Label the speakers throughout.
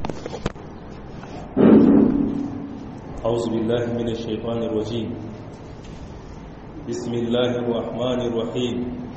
Speaker 1: أعوذ بالله من الشيطان الرجيم بسم الله الرحمن الرحيم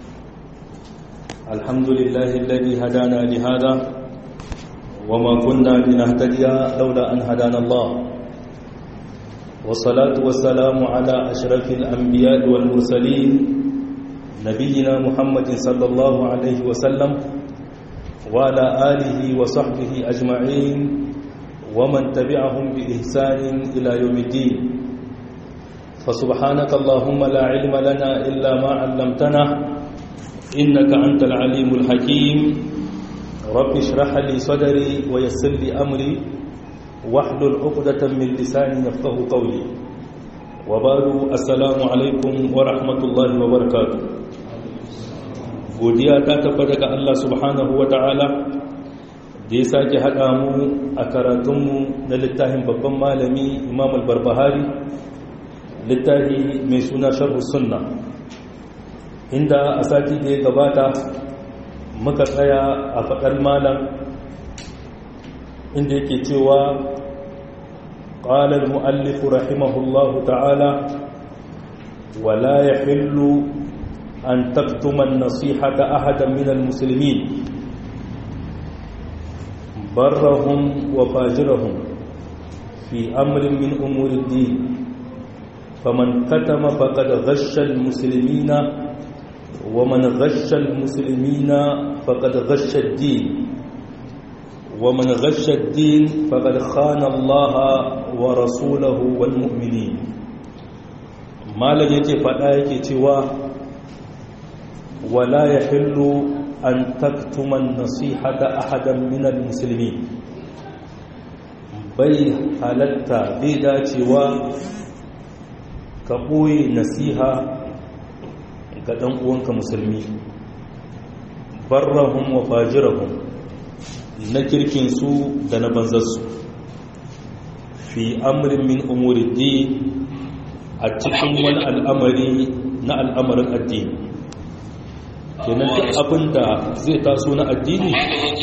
Speaker 1: الحمد لله الذي هدانا لهذا وما كنا لنهتدي لولا أن هدانا الله والصلاة والسلام على أشرف الأنبياء والمرسلين نبينا محمد صلى الله عليه وسلم وعلى آله وصحبه أجمعين ومن تبعهم بإحسان إلى يوم الدين فسبحانك اللهم لا علم لنا إلا ما علمتنا إنك أنت العليم الحكيم رب اشرح لي صدري ويسر لي أمري واحلل عقدة من لساني يفقه قولي وبعد السلام عليكم ورحمة الله وبركاته godiya ta tabbata ga Allah subhanahu wa ta'ala da ya sake haɗa mu a karatunmu na littafin babban malami imam al-barbahari littafi mai suna sharhu sunna inda a sati da ya gabata muka tsaya a faɗar malam inda yake cewa قال المؤلف رحمه الله تعالى ولا يحل أن تكتم النصيحة أحدا من المسلمين برهم وفاجرهم في أمر من أمور الدين فمن كتم فقد غش المسلمين ومن غش المسلمين فقد غش الدين ومن غش الدين فقد خان الله ورسوله والمؤمنين ما لن يتفعل يكتوى ولا يحل أن تكتم النصيحة أحدا من المسلمين bai halatta bai dacewa ka ɓoye nasiha ga ɗan uwanka musulmi barrahum wa fajirahum na kirkinsu da na banzarsu fi amrin min umuri a cikin wani al'amari na al'amarin addini kenan duk abin da zai taso na addini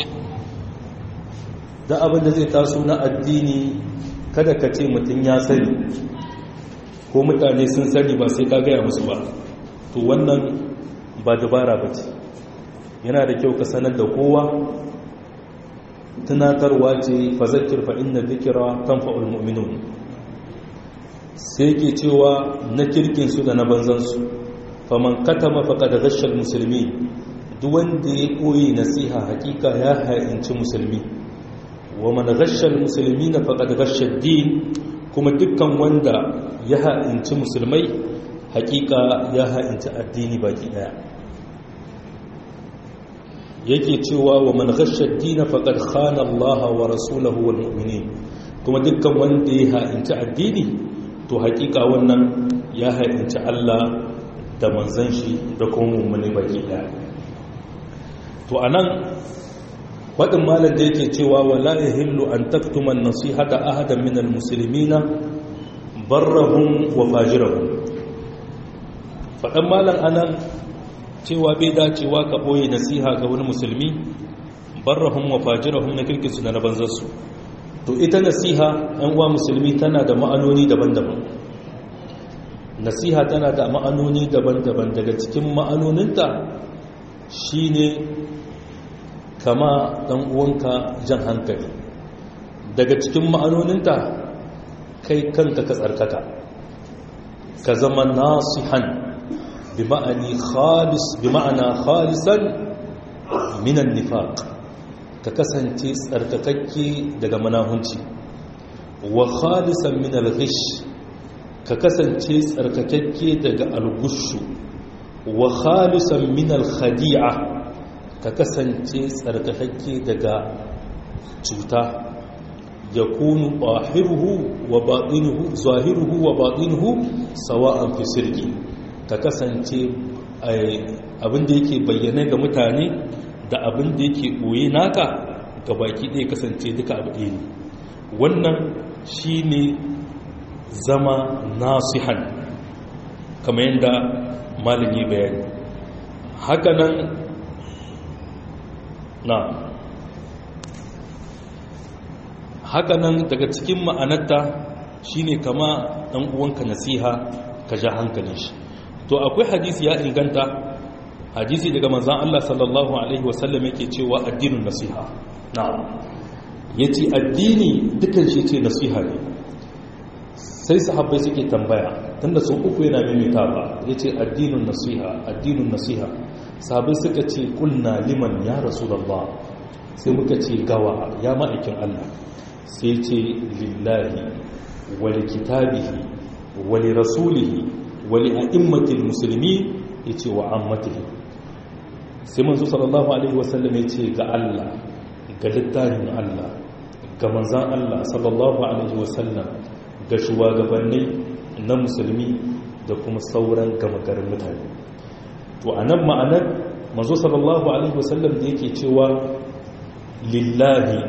Speaker 1: da abin da zai taso na addini kada ka ce mutum ya sani ko mutane sun sani ba sai ka gaya musu ba to wannan ba dabara ba ce yana da kyau ka sanar da kowa tunatarwa ce fazakir fa inna dhikra tanfa'ul mu'minun sai ke cewa na kirkin su da na banzan su faman katama faqad ghashal musulmi duk wanda ya koyi nasiha hakika ya ha'inci musulmi wa man ghashal muslimina faqad ghashad din kuma dukkan wanda ya ha'inci musulmai hakika ya ha'inci addini baki daya yake cewa wa man ghashad din faqad khana Allah wa rasulahu wal mu'minin kuma dukkan wanda ya ha'inci addini to hakika wannan ya ha'inci Allah da manzan shi da kuma mummuni baki daya to anan wadin malam da yake cewa wala yahillu an taktuma an-nasihata ahadan min al-muslimina barrahum wa fajirahum fadan malam anan cewa bai dacewa ka boye nasiha ga wani musulmi barrahum wa fajirahum na kirkin su da na banzar su to ita nasiha ɗan uwa musulmi tana da ma'anoni daban-daban nasiha tana da ma'anoni daban-daban daga cikin ma'anoninta shine kama ɗan uwanka jan hankali daga cikin ma'anoninta kai kanka ka tsarkaka ka zama nasihan bi ma'ani khalis bi ma'ana khalisan minan nifaq ka kasance tsarkakakke daga manahunci wa khalisan min al-ghish ka kasance tsarkakakke daga al-gushu wa khalisan min al-khadi'a ka kasance tsarkakakke daga cuta ya kunu ɓahiruhu wa baɗinuhu zahiruhu wa baɗinuhu sawa'an fi sirki ka kasance abinda yake bayyana ga mutane da abinda yake ɓoye naka ga baki ɗaya kasance duka abu ɗaya ne wannan shi ne zama nasihan kamar yadda malin yi bayani hakanan na hakanan daga cikin ma'anarta shine kama dan uwanka nasiha ka ja hankalin shi to akwai hadisi ya inganta hadisi daga manzon Allah sallallahu alaihi wasallam yake cewa addinin nasiha na'am yace addini dukan shi ce nasiha ne sai sahabbai suke tambaya tunda sun uku yana mimita ba yace addinin nasiha addinin nasiha sahabbai suka ce kulna liman ya rasulullah sai muka ce gawa ya ma'aikin Allah sai ce lillahi wali kitabihi wali rasulihi wali a'immatil musulmi yace wa ammatihi sai manzo sallallahu alaihi wasallam yace ga Allah ga littafin Allah ga manzan Allah sallallahu alaihi wasallam ga shugabanni na musulmi da kuma sauran gama garin mutane to anan ma'anar manzo sallallahu alaihi wasallam da yake cewa lillahi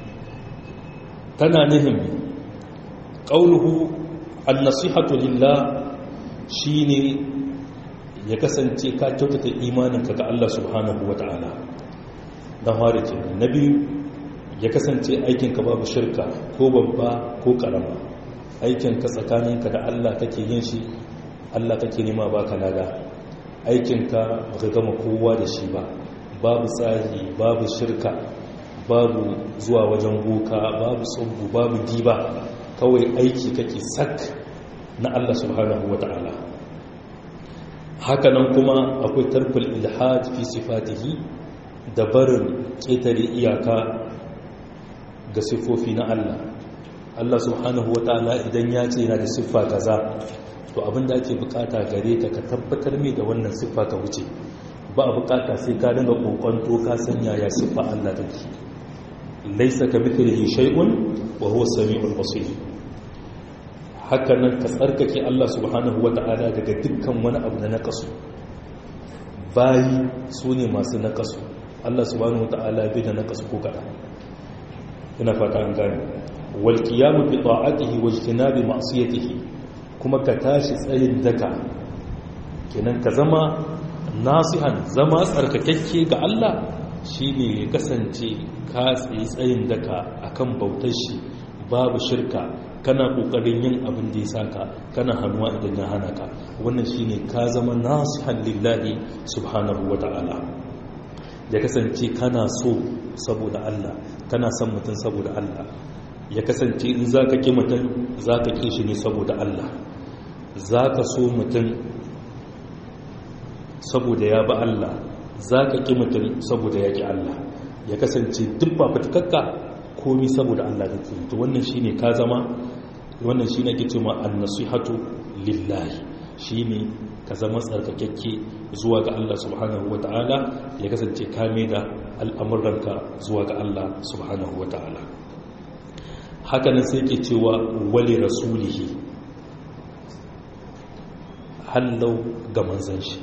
Speaker 1: tana nihin ƙauluhu annasihatu lillah shine ya kasance ka kyautata imaninka ga Allah subhanahu wata'ala dan fara ke na biyu ya kasance aikinka babu shirka ko babba ko karama aikinka tsakaninka da Allah kake yin shi Allah kake nema baka lada aikinka baka gama kowa da shi ba babu tsari babu shirka babu zuwa wajen boka babu tsubu babu diba kawai aiki kake sak na Allah subhanahu wa ta'ala hakanan kuma akwai tarkul ilhad fi sifatihi da barin ƙetare iyaka ga siffofi na Allah Allah subhanahu wa ta'ala idan ya ce yana da siffa kaza to abinda ake bukata gare ka ka tabbatar mai da wannan siffa ka wuce ba a bukata sai ka dinga kokonto ka sanya ya siffa Allah take laisa ka mithlihi shay'un wa huwa samiul basir haka nan ka tsarkake Allah subhanahu wata'ala daga dukkan wani abu na naqasu bayi sune masu naqasu Allah subhanahu wata'ala bai da naqasu ko kada ina fata an gane wal qiyam bi ta'atihi wa ijtinabi ma'siyatihi kuma ka tashi tsayin daka kenan ka zama nasihan zama tsarkakakke ga Allah shi ne ya kasance ka tsaye tsayin daka akan bautar shi babu shirka kana kokarin yin abin da ya saka kana hannuwa idan ya hana ka wannan shi ne ka zama nasihan lillahi subhanahu wa ta'ala ya kasance kana so saboda Allah kana son mutum saboda Allah ya kasance in za ka ƙi mutum za ka ƙi shi ne saboda Allah za ka so mutum saboda ya ba Allah za ka ƙi mutum saboda ya ƙi Allah ya kasance duk ba fitakakka komi saboda Allah da ke to wannan shi ne ka zama wannan shi ne ke cewa annasihatu lillahi shi ne ka zama tsarkakakke zuwa ga Allah subhanahu wa ta'ala ya kasance ka da al'amuranka zuwa ga Allah subhanahu wa ta'ala hakanan sai ke cewa wali rasulihi hallau ga manzan shi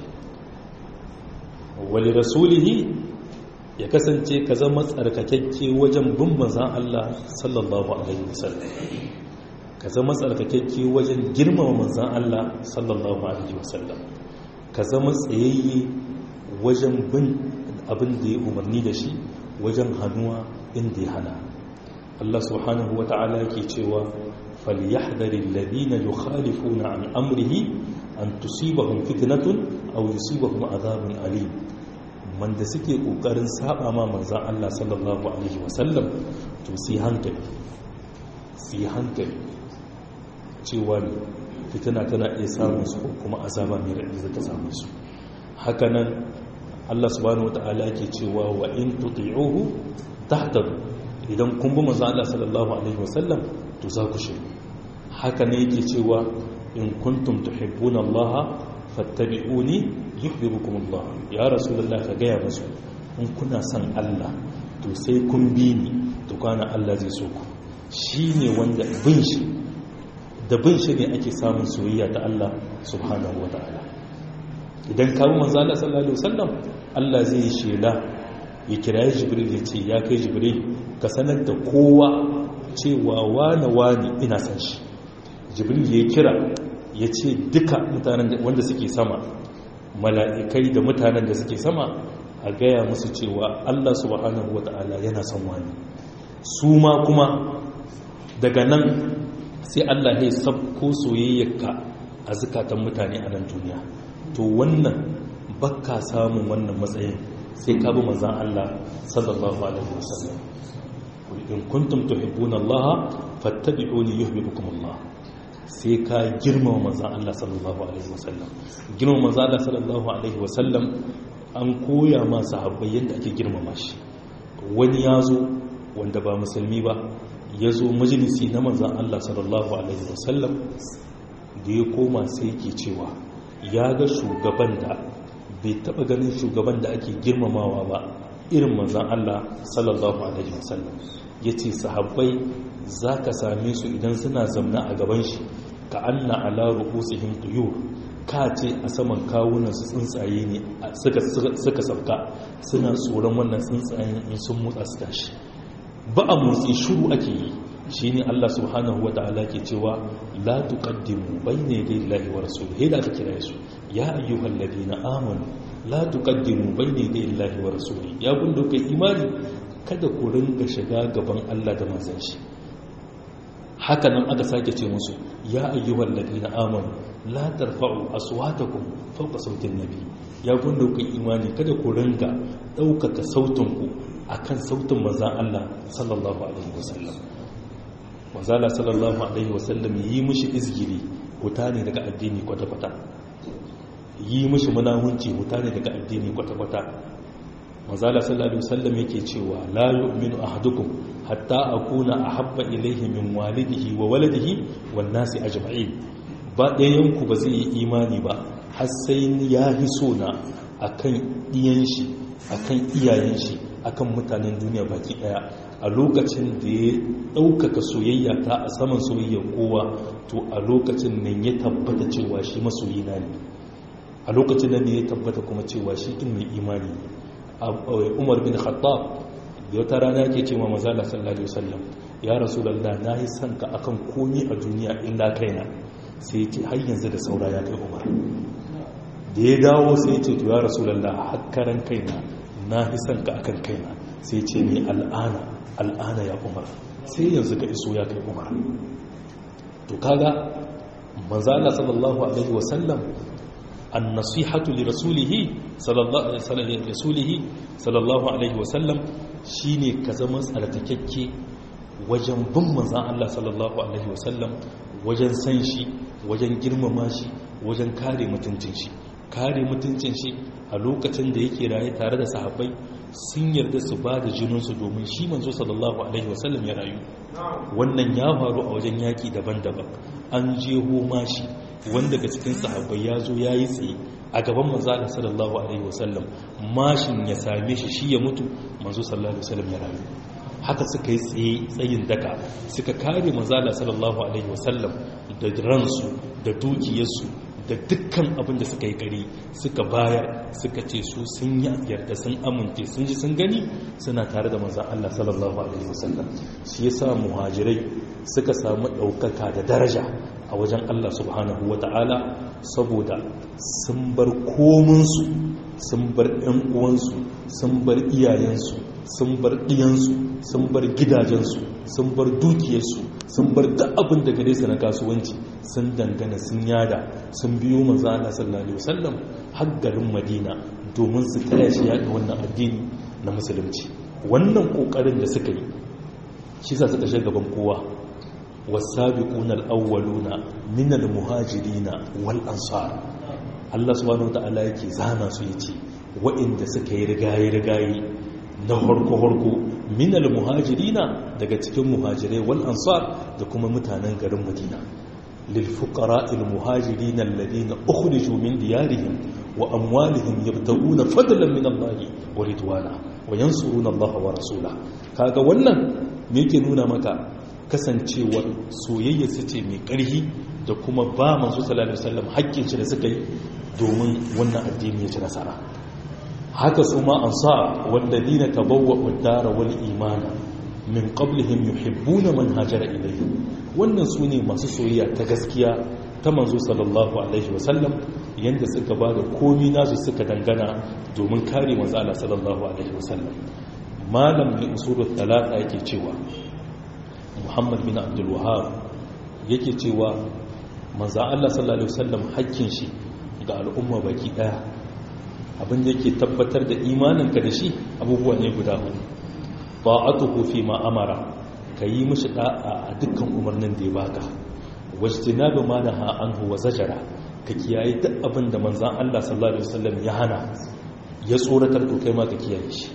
Speaker 1: wali rasulihi ya kasance ka zama tsarkakakke wajen bin manzan Allah sallallahu alaihi wasallam ka zama tsarkakakke wajen girmama manzan Allah sallallahu alaihi wasallam ka zama tsayayye wajen bin abin da ya umarni da shi wajen hannuwa inda ya hana Allah subhanahu wa ta'ala ke cewa falyahdari alladhina yukhalifuna an amrihi an tusibahum fitnatun aw yusibahum adhabun alim man da suke kokarin saba ma manzon Allah sallallahu alaihi wasallam to sai hankali sai hankali cewa fitina tana iya samun su kuma azaba mai raɗi za ta samu su hakanan Allah subhanahu wata'ala yake cewa wa in tuti'uhu tahtadu idan kun bi manzo Allah sallallahu alaihi wasallam to za ku shi haka ne yake cewa in kuntum tuhibbuna Allah fattabi'uni yuhibbukum Allah ya rasulullah ka gaya musu in kuna son Allah to sai kun bi ni to kana Allah zai so ku shine wanda bin shi da bin shi ne ake samun soyayya ta Allah subhanahu wataala idan kawo manzo Allah sallallahu alaihi wasallam Allah zai shela ya kira Jibril ya ce ya kai Jibril ka sanar da kowa cewa wane wane ina san shi Jibril ya kira ya ce duka mutanen wanda suke sama mala'ikai da mutanen da suke sama a gaya musu cewa Allah subhanahu wata'ala yana son wani su ma kuma daga nan sai Allah ya sabko soyayyarka a zukatan mutane a nan duniya to wannan bakka samun wannan matsayin sai ka bi manzon Allah sallallahu alaihi wasallam in kuntum tuhibbuna Allah fattabi'uni yuhibbukum Allah sai ka girmama manzon Allah sallallahu alaihi wasallam girmama manzon Allah sallallahu alaihi wasallam an koya ma sahabbai yadda ake girmama shi wani ya zo wanda ba musulmi ba ya zo majalisi na manzan Allah sallallahu Alaihi wasallam da ya koma sai ke cewa ya ga shugaban da bai taba ganin shugaban da ake girmamawa ba irin manzan Allah sallallahu Alaihi wasallam ya ce sahabbai za ka same su idan suna zamna a gaban shi ka anna ala rukusihim tuyur ka ce a saman kawunan su tsuntsaye ne suka sauka suna tsoron wannan tsuntsayen in sun motsa su tashi ba a motsi shuru ake yi shi ne Allah subhanahu wa ta'ala ke cewa la tuqaddimu bayna yaday Allahi wa rasulihi da aka kira su ya ayyuhal ladina amanu la tuqaddimu bayna yaday Allahi wa rasulihi ya gundo kai imani kada ku ringa shiga gaban Allah da manzon shi haka nan aka sake ce musu ya ayyuhal ladina amanu la tarfa'u aswatakum fawqa sautin nabi ya gundo kai imani kada ku ringa daukaka sautinku akan sautin manzon Allah sallallahu alaihi wasallam manzala sallallahu alaihi wasallam yi mishi izgiri wuta ne daga addini kwata-kwata yi mishi munahunci wuta ne daga addini kwata-kwata manzala sallallahu alaihi wasallam yake cewa la yu'minu ahadukum hatta akuna ahabba ilayhi min walidihi wa waladihi wan nasi ajma'in ba ɗayan ku ba zai yi imani ba har sai ya hi sona akan iyan shi akan iyayen shi akan mutanen duniya baki daya a lokacin da ya ɗaukaka soyayya ta a saman soyayyar kowa to a lokacin nan ya tabbata cewa shi masoyina ne a lokacin nan ne ya tabbata kuma cewa shi kin mai imani umar bin khattab da wata rana ke cewa mazala sallallahu alaihi wasallam ya rasulullah na yi son ka akan komi a duniya illa kaina sai ce har yanzu da saura ya kai umar da ya dawo sai ce to ya rasulullah hakkaran kaina na fi son ka akan kaina sai ce ni al'ana al'ana ya umar sai yanzu ka iso ya kai umar to kaga manzo Allah sallallahu alaihi wasallam an-nasihatu li rasulihi sallallahu alaihi rasulihi sallallahu alaihi wasallam shine ka zama tsarkakakke wajen bin manzo Allah sallallahu alaihi wasallam wajen san shi wajen girmama shi wajen kare mutuncin shi kare mutuncin shi a lokacin da yake raye tare da sahabbai sun yarda su ba da jininsu domin shi manzo sallallahu alaihi wasallam ya rayu wannan ya faru a wajen yaki daban-daban an jeho mashi wanda daga cikin sahabbai ya zo ya yi tsaye a gaban manzo sallallahu alaihi wasallam mashin ya same shi shi ya mutu manzo sallallahu alaihi wasallam ya rayu haka suka yi tsaye tsayin daka suka kare manzo sallallahu alaihi wasallam da ransu da dukiyarsu da dukkan abin da suka yi kari suka bayar suka ce su sun yi yarda sun amince sun ji sun gani suna tare da manzan Allah sallallahu alaihi wasallam shi yasa muhajirai suka samu ɗaukaka da daraja a wajen Allah subhanahu wa ta'ala saboda sun bar kominsu sun bar ɗan uwansu sun bar iyayensu sun bar ɗiyansu sun bar gidajensu sun bar dukiyarsu sun bar duk abin da gare su na kasuwanci sun dangana sun yada sun biyo manzo Allah sallallahu alaihi wasallam har garin Madina domin su taya shi yaɗa wannan addini na musulunci wannan kokarin da suka yi shi sa suka shiga gaban kowa wasabiquna alawwaluna min almuhajirina wal ansar Allah subhanahu wataala yake zana su yace waɗanda suka yi rigaye rigaye na harko harko min almuhajirina daga cikin muhajirai wal ansar da kuma mutanen garin Madina للفقراء المهاجرين الذين أخرجوا من ديارهم وأموالهم يبتغون فضلا من الله ورضوانا وينصرون الله ورسوله kaga wannan me yake nuna maka kasancewar soyayya su ce mai ƙarfi da kuma ba manzo sallallahu alaihi wasallam hakkin shi da suka yi domin wannan addini ya ci nasara haka su ma ansar walladina tabawwa'u ad-dara wal imana min qablihim yuhibbuna man hajara ilayhim wannan su ne masu soyayya ta gaskiya ta manzo sallallahu alaihi wasallam yanda suka ba da komi nasu suka dangana domin kare manzo Allah sallallahu alaihi wasallam malam ne usulul talata yake cewa muhammad bin abdul wahab yake cewa manzan Allah sallallahu alaihi wasallam hakkin shi ga al'umma baki daya abin da yake tabbatar da imaninka da shi abubuwa ne guda hudu ta'atuhu fi ma amara kayi mishi da'a a dukkan umarnin da ya baka wajtinabu ma naha anhu wa zajara ka kiyaye duk abin da manzan Allah sallallahu alaihi wasallam ya hana ya tsoratar to kai ma ka kiyaye shi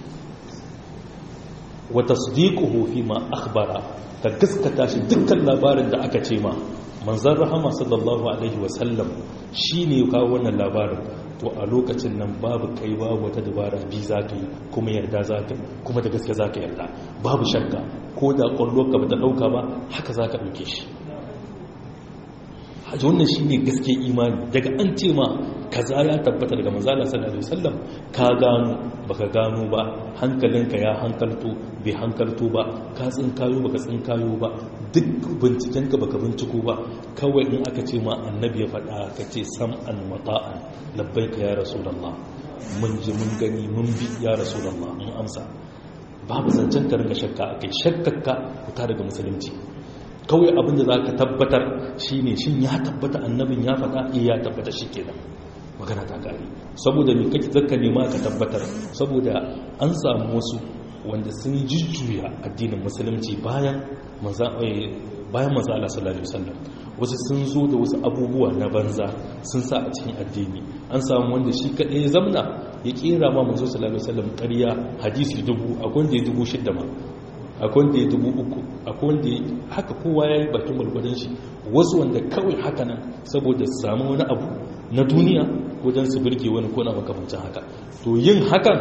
Speaker 1: wa tasdiquhu fi ma akhbara ka gaskata shi dukkan labarin da aka ce ma manzan rahama sallallahu alaihi wasallam shine ya kawo wannan labarin to a lokacin nan babu kai babu wata dabara bi za ka yi kuma yarda za ka yi kuma da gaske za ka yarda babu shakka ko da ƙwallo ka ba ta ɗauka ba haka za ka ɗauke shi hajji wannan shi ne gaske imani daga an ce ma kaza ya tabbata daga manzala sallallahu alaihi wasallam ka gano baka gano ba hankalinka ya hankalto bai hankalto ba ka tsinkayo baka tsinkayo ba duk bincikenka baka binciko ba kawai in aka ce ma annabi ya faɗa ka ce sam'an mata'an labbaika ya rasulullah mun ji mun gani mun bi ya rasulullah mun amsa babu zancen ka ringa shakka akai shakkakka fita daga musulunci kawai abinda za ka tabbatar shi ne shin ya tabbata annabin ya faɗa iya ya tabbata shi kenan magana ta ƙari saboda mai kake zaka nema ka tabbatar saboda an samu wasu wanda sun jujjuya addinin musulunci bayan manzo bayan manzo Allah sallallahu alaihi wasallam wasu sun zo da wasu abubuwa na banza sun sa a cikin addini an samu wanda shi kadai ya zamna ya kera ma manzo sallallahu alaihi wasallam ƙarya hadisi dubu akwai wanda ya dubu shidda ma akwai wanda ya dubu uku akwai wanda ya haka kowa ya yi bakin gwalgwadon shi wasu wanda kawai haka nan saboda su samu wani abu na duniya ko don su birge wani kona makamancin haka to yin hakan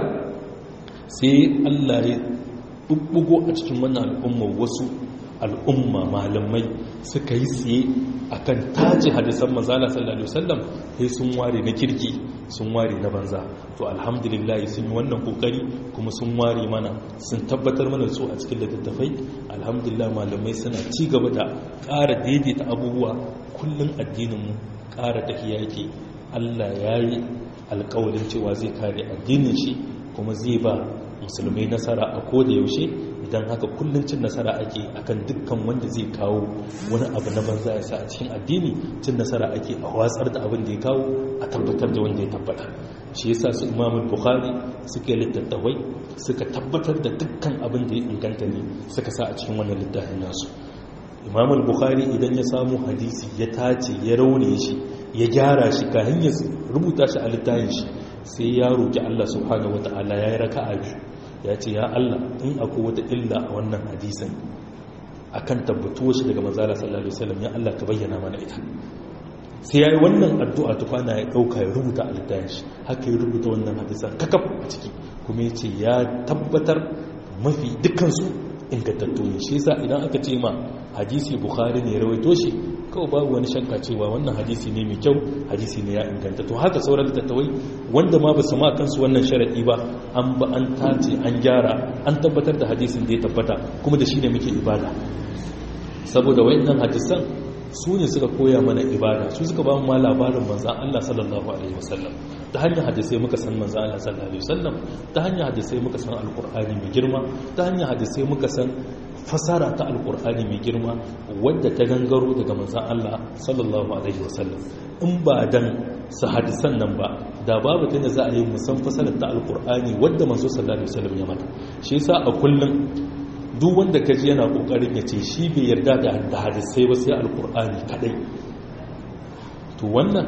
Speaker 1: sai allah ya bubbugo a cikin wannan al'umma wasu al'umma malamai suka yi tsaye akan tace hadisan manzala sallallahu alaihi wasallam sai sun ware na kirki sun ware na banza to alhamdulillah sun yi wannan kokari kuma sun ware mana sun tabbatar mana su a cikin littattafai alhamdulillah malamai suna ci gaba da ƙara daidaita abubuwa kullum addininmu ƙara tafiya yake Allah ya yi alƙawarin cewa zai kare addinin shi kuma zai ba musulmai nasara a koda yaushe idan haka kullum cin nasara ake akan dukkan wanda zai kawo wani abu na banza ya sa a cikin addini cin nasara ake a watsar da abin da ya kawo a tabbatar da wanda ya tabbata shi yasa su imamul bukhari suka yi littattafai suka tabbatar da dukkan abin da ya inganta ne suka sa a cikin wannan littafin nasu imamul bukhari idan ya samu hadisi ya tace ya raune shi ya gyara shi ka hanyar rubuta shi a littafin shi sai ya roki Allah subhanahu wataala ya yi raka'a biyu ya ce ya Allah in akwai wata illa a wannan hadisin akan tabbatuwa shi daga manzala sallallahu alaihi wasallam ya Allah ka bayyana mana ita sai yayi wannan addu'a tukwana ya dauka ya rubuta a littafin shi haka ya rubuta wannan hadisan kakaf a ciki kuma ya ce ya tabbatar mafi dukkan su ingantattu ne shi yasa idan aka ce ma hadisi bukhari ne rawaito shi kawai babu wani shakka cewa wannan hadisi ne mai kyau hadisi ne ya inganta to haka sauran littattafai wanda ma ba su ma kansu wannan sharaɗi ba an ba an tace an gyara an tabbatar da hadisin da ya tabbata kuma da shi ne muke ibada saboda wayannan hadisan su ne suka koya mana ibada su suka ba mu ma labarin manzan Allah sallallahu alaihi wasallam ta hanyar hadisai muka san manzan Allah sallallahu alaihi wasallam ta hanyar hadisai muka san alkur'ani mai girma ta hanyar hadisai muka san fasara ta alkur'ani mai girma wadda ta gangaro daga manzan Allah sallallahu alaihi wasallam in ba dan su hadisan nan ba da babu tunda za a yi musan fasarar ta alkur'ani wadda manzo sallallahu alaihi wasallam ya mata shi yasa a kullum duk wanda ka ji yana kokarin ya ce shi bai yarda da hadisai ba sai alkur'ani kadai to wannan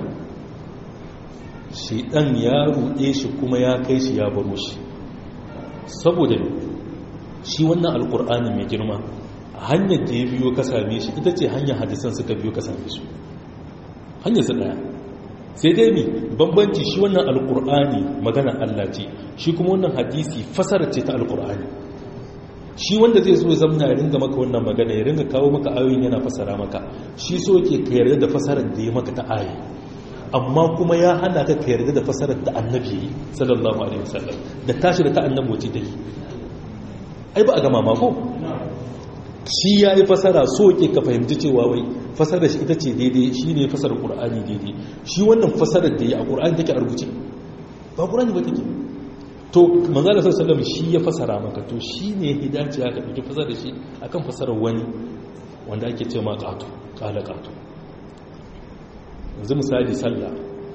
Speaker 1: shedan ya ruɗe shi kuma ya kai shi ya baro shi saboda shi wannan alkur'ani mai girma a hanyar da ya biyo ka same shi ita ce hanyar hadisan suka biyo ka same su hanyar su daya sai dai mi bambanci shi wannan alkur'ani magana Allah ce shi kuma wannan hadisi fasara ce ta alkur'ani shi wanda zai zo zamna ya ringa maka wannan magana ya ringa kawo maka ayoyin yana fasara maka shi so ke ka yarda da fasarar da ya maka ta ayi amma kuma ya hana ka ka yarda da fasarar da annabi sallallahu alaihi wasallam da tashi da ta annabi wace take ai ba a gama mako shi ya yi fasara so ke ka fahimci cewa wai fasarar shi ita ce daidai shi ne fasarar ƙur'ani daidai shi wannan fasarar da ya a ƙur'ani take a rubuce ba ƙur'ani ba take to manzala sallallahu shi ya fasara maka to shi ne hidaci ya ka ɗauki fasarar shi akan fasarar wani wanda ake ce ma ƙato ƙala ƙato yanzu misali sallah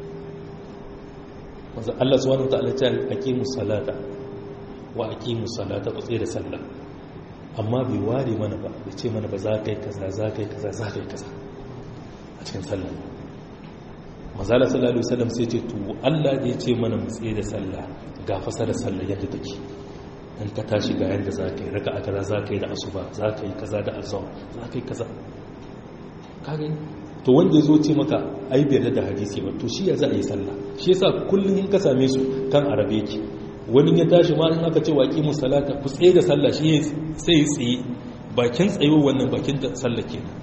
Speaker 1: wanzu Allah subhanahu wa ta'ala ce aqimu salata wa aqimu salata ku tsaye da sallah amma bai ware mana ba bai ce mana ba za ka yi kaza za ka yi kaza za ka yi kaza a cikin sallah mazala sallallahu alaihi wasallam sai ce to Allah da ya ce mana mu tsaye da sallah ga fasara sallah yadda take in ka tashi ga yanda za ka yi raka'a kaza za ka yi da asuba za ka yi kaza da azhar za ka yi kaza ka gani to wanda ya zo ce maka ai bai da hadisi ba to shi ya za a yi sallah shi yasa kullum in ka same su kan arabe yake wani ya tashi ma in aka ce waƙi mu salata ku tsaye da sallah shi sai ya tsaye bakin tsayo wannan bakin da sallah kenan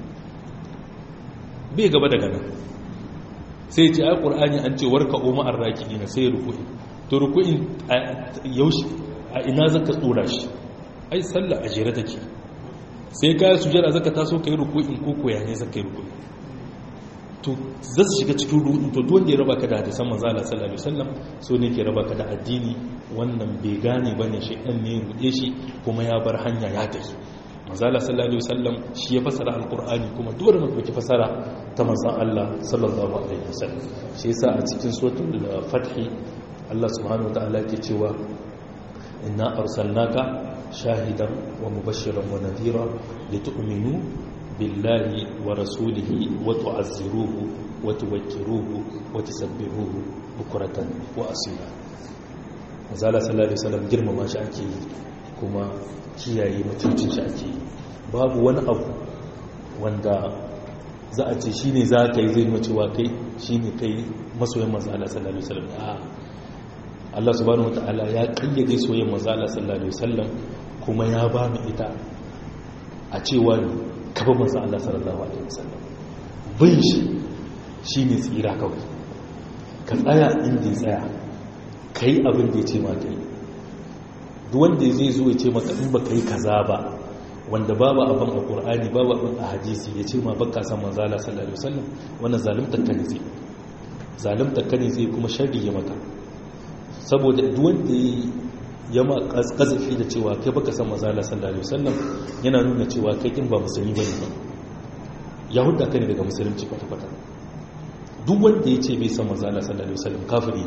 Speaker 1: bai gaba daga nan sai ce ai qur'ani an ce warka umma arraki ne sai ruku'i to ruku'in yaushe a ina zaka tsora shi ai sallah a jere take sai ka sujada zaka taso kai ruku'in ko koya ne zaka yi ruku'i to za su shiga cikin ruɗu to wanda ya raba ka da hadisan manzo Allah sallallahu alaihi wasallam so ne ke raba ka da addini wannan bai gane bane shi dan ne ruɗe shi kuma ya bar hanya ya tafi manzo Allah sallallahu alaihi wasallam shi ya fasara alqur'ani kuma dole mu dauki fasara ta manzon Allah sallallahu alaihi wasallam shi yasa a cikin suratul fath Allah subhanahu wataala ke cewa inna arsalnaka shahidan wa mubashiran wa nadhira litu'minu بالله ورسوله وتعزروه وتوكروه وتسبحوه بكرة وأصيلا mazala sallallahu alaihi wasallam girmama shi ake yi kuma kiyaye mutuncin shi ake yi babu wani abu wanda za a ce shine za ka yi zai nuna cewa kai shine kai masoyin mazala sallallahu alaihi wasallam a Allah subhanahu wataala ya kayyade soyayyen mazala sallallahu alaihi wasallam kuma ya ba mu ita a cewa kafa manzan Allah sallallahu Alaihi wasallam bin shi shi ne tsira kawai ka tsaya inda ya tsaya ka yi abin da ya ce maka yi duwanda zai zo ya ce maka in ba ka yi kaza ba wanda babu abin a ƙur'ani babu abin a hadisi ya ce ma baka san manzan Allah sallallahu Alaihi wasallam wannan zalimtar ka ne zai zalimtar ka ne zai kuma sharri ya maka saboda duwanda ya ma kazafi da cewa kai baka san mazala sallallahu alaihi wasallam yana nuna cewa kai kin ba musulmi bane ba yahuda kai ne daga musulunci kwata kwata duk wanda ya ce bai san mazala sallallahu alaihi wasallam kafiri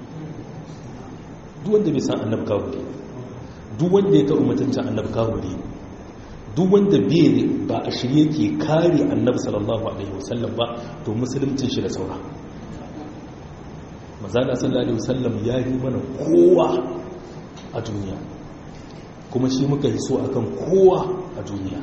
Speaker 1: duk wanda bai san annabi kafiri duk wanda ya ta ummatanci annabi kafiri duk wanda bai ba a shirye ke kare annabi sallallahu alaihi wasallam ba to musuluncin shi da saura mazala sallallahu alaihi wasallam ya yi mana kowa a duniya kuma shi muka yi so akan kowa a duniya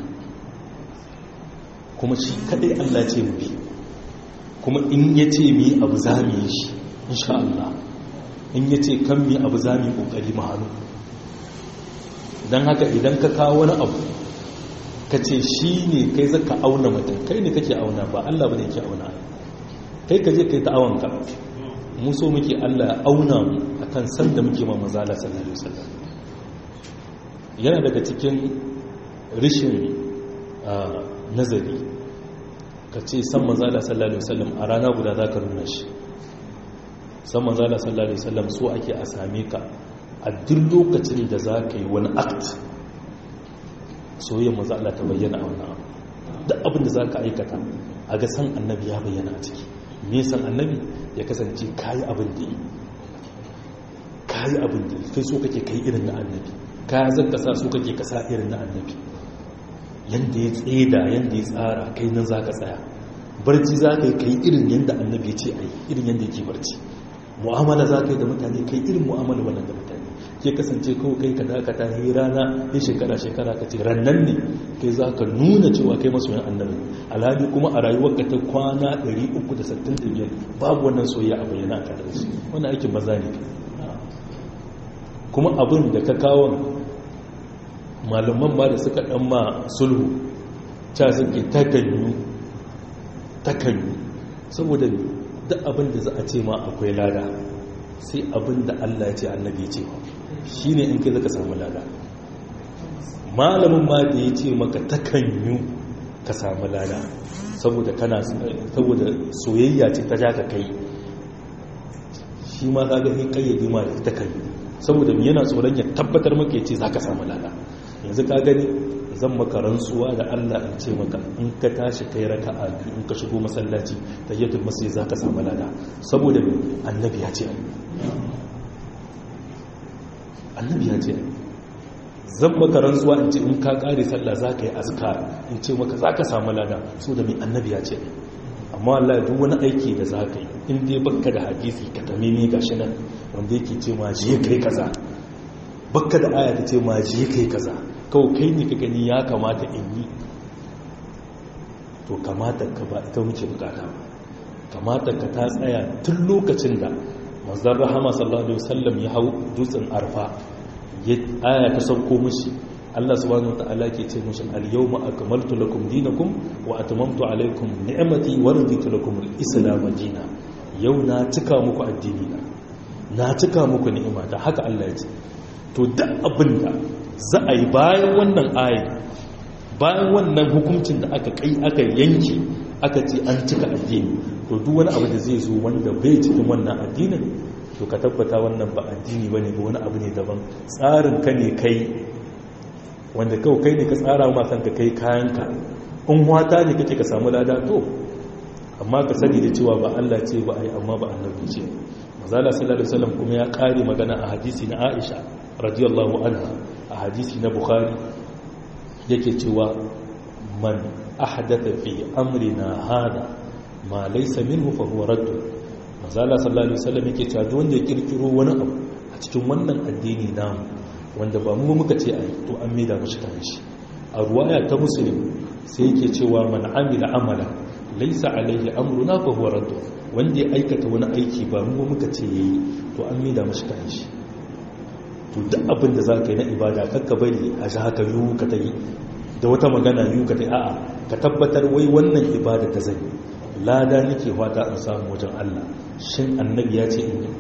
Speaker 1: kuma shi kadai Allah ce mu bi kuma in ya ce mi abu za mu yi shi insha Allah in ya ce kan mi abu za mu yi kokari mu hannu don haka idan ka kawo wani abu ka ce shi ne kai zaka auna mutum kai ne kake auna ba Allah ba ne ke auna kai ka je kai ta awanka mu so muke Allah ya auna mu akan san da muke ma mazala sallallahu alaihi wasallam yana daga cikin rishin nazari ka ce san mazala sallallahu alaihi wasallam a rana guda za ka nuna shi san mazala sallallahu alaihi wasallam so ake a same ka a duk lokacin da za ka yi wani act soyayyar mazala ta bayyana a wannan abu duk abin da za ka aikata a ga san annabi ya bayyana a ciki me san annabi ya kasance kayi abin da yi kayi abin da kai so kake kai irin na annabi kaya zan kasa so kake kasa irin na annabi yanda ya tseda yanda ya tsara kai nan za ka tsaya barci za ka yi kai irin yanda annabi ya ce a yi irin yanda yake barci mu'amala za ka yi da mutane kai irin mu'amala wannan da mutane ke kasance kawai kai ka dakata yi rana ya shekara shekara ka ce rannan ne kai za ka nuna cewa kai masoyan annabi alhali kuma a rayuwar ka ta kwana 365 babu wannan soyayya a bayyana a tare da shi wannan aikin maza ne kuma abin da ka kawon malaman ba da suka dan ma sulhu ta suke takanyu takanyu saboda duk abin da za a ce ma akwai lada sai abin da Allah ya ce annabi ya ce shi ne in kai zaka samu lada malamin ma da ya ce maka takanyu ka samu lada saboda kana saboda soyayya ce ta ja ka kai shi ma ka gani kayyade ma da takanyu saboda yana tsoron ya tabbatar maka ya ce za ka samu lada yanzu ka gani zan maka rantsuwa da Allah in ce maka in ka tashi kai raka'a biyu in ka shigo masallaci tayyatul masjid zaka samu lada saboda annabi ya ce annabi ya ce zan maka rantsuwa in ce in ka kare sallah zaka yi azkar in ce maka zaka samu lada saboda mai annabi ya ce amma Allah duk wani aiki da zaka yi in dai baka da hadisi ka tamimi gashi nan wanda yake ce ma je kai kaza baka da aya ta ce ma je kai kaza kawai kai ne ka gani ya kamata in yi to kamata ka ba ita muke bukata kamata ka ta tsaya tun lokacin da manzon rahama sallallahu alaihi wasallam ya hau dutsen arfa ya aya ta sauko mishi Allah subhanahu wataala ke ce mishi al-yawma akmaltu lakum dinakum wa atmamtu alaykum ni'mati wa raditu lakum al-islam dinan yau na cika muku addini na na cika muku ni'ima da haka Allah ya ce to duk abinda za a yi bayan wannan ayi bayan wannan hukuncin da aka kai aka yanki aka ce an cika addini to duk wani abu da zai zo wanda bai cikin wannan addinin to ka tabbata wannan ba addini bane ba wani abu ne daban tsarin ka ne kai wanda kawai kai ne ka tsara ma kanka kai kayanka in wata ne kake ka samu lada to amma ka sani da cewa ba Allah ce ba ai amma ba annabi ce mazala sallallahu alaihi wasallam kuma ya kare magana a hadisi na Aisha radiyallahu anha a hadisi na Bukhari yake cewa man ahdatha fi amrina hada ma laysa minhu fa huwa radd mazala sallallahu alaihi wasallam yake cewa duk wanda ya kirkiro wani abu a cikin wannan addini namu wanda ba mu muka ce ai to an maida mashi kan shi a ruwaya ta muslim sai yake cewa man amila amala laysa alaihi amruna fa huwa radd wanda ya aikata wani aiki ba mu muka ce yayi to an maida mashi kan shi to duk abin da za ka yi na ibada kakka bari a ji haka yiwu ka ta yi da wata magana yiwu ka ta yi a'a ka tabbatar wai wannan ibada ta zai lada nake fata in samu wajen Allah shin annabi ya ce in yi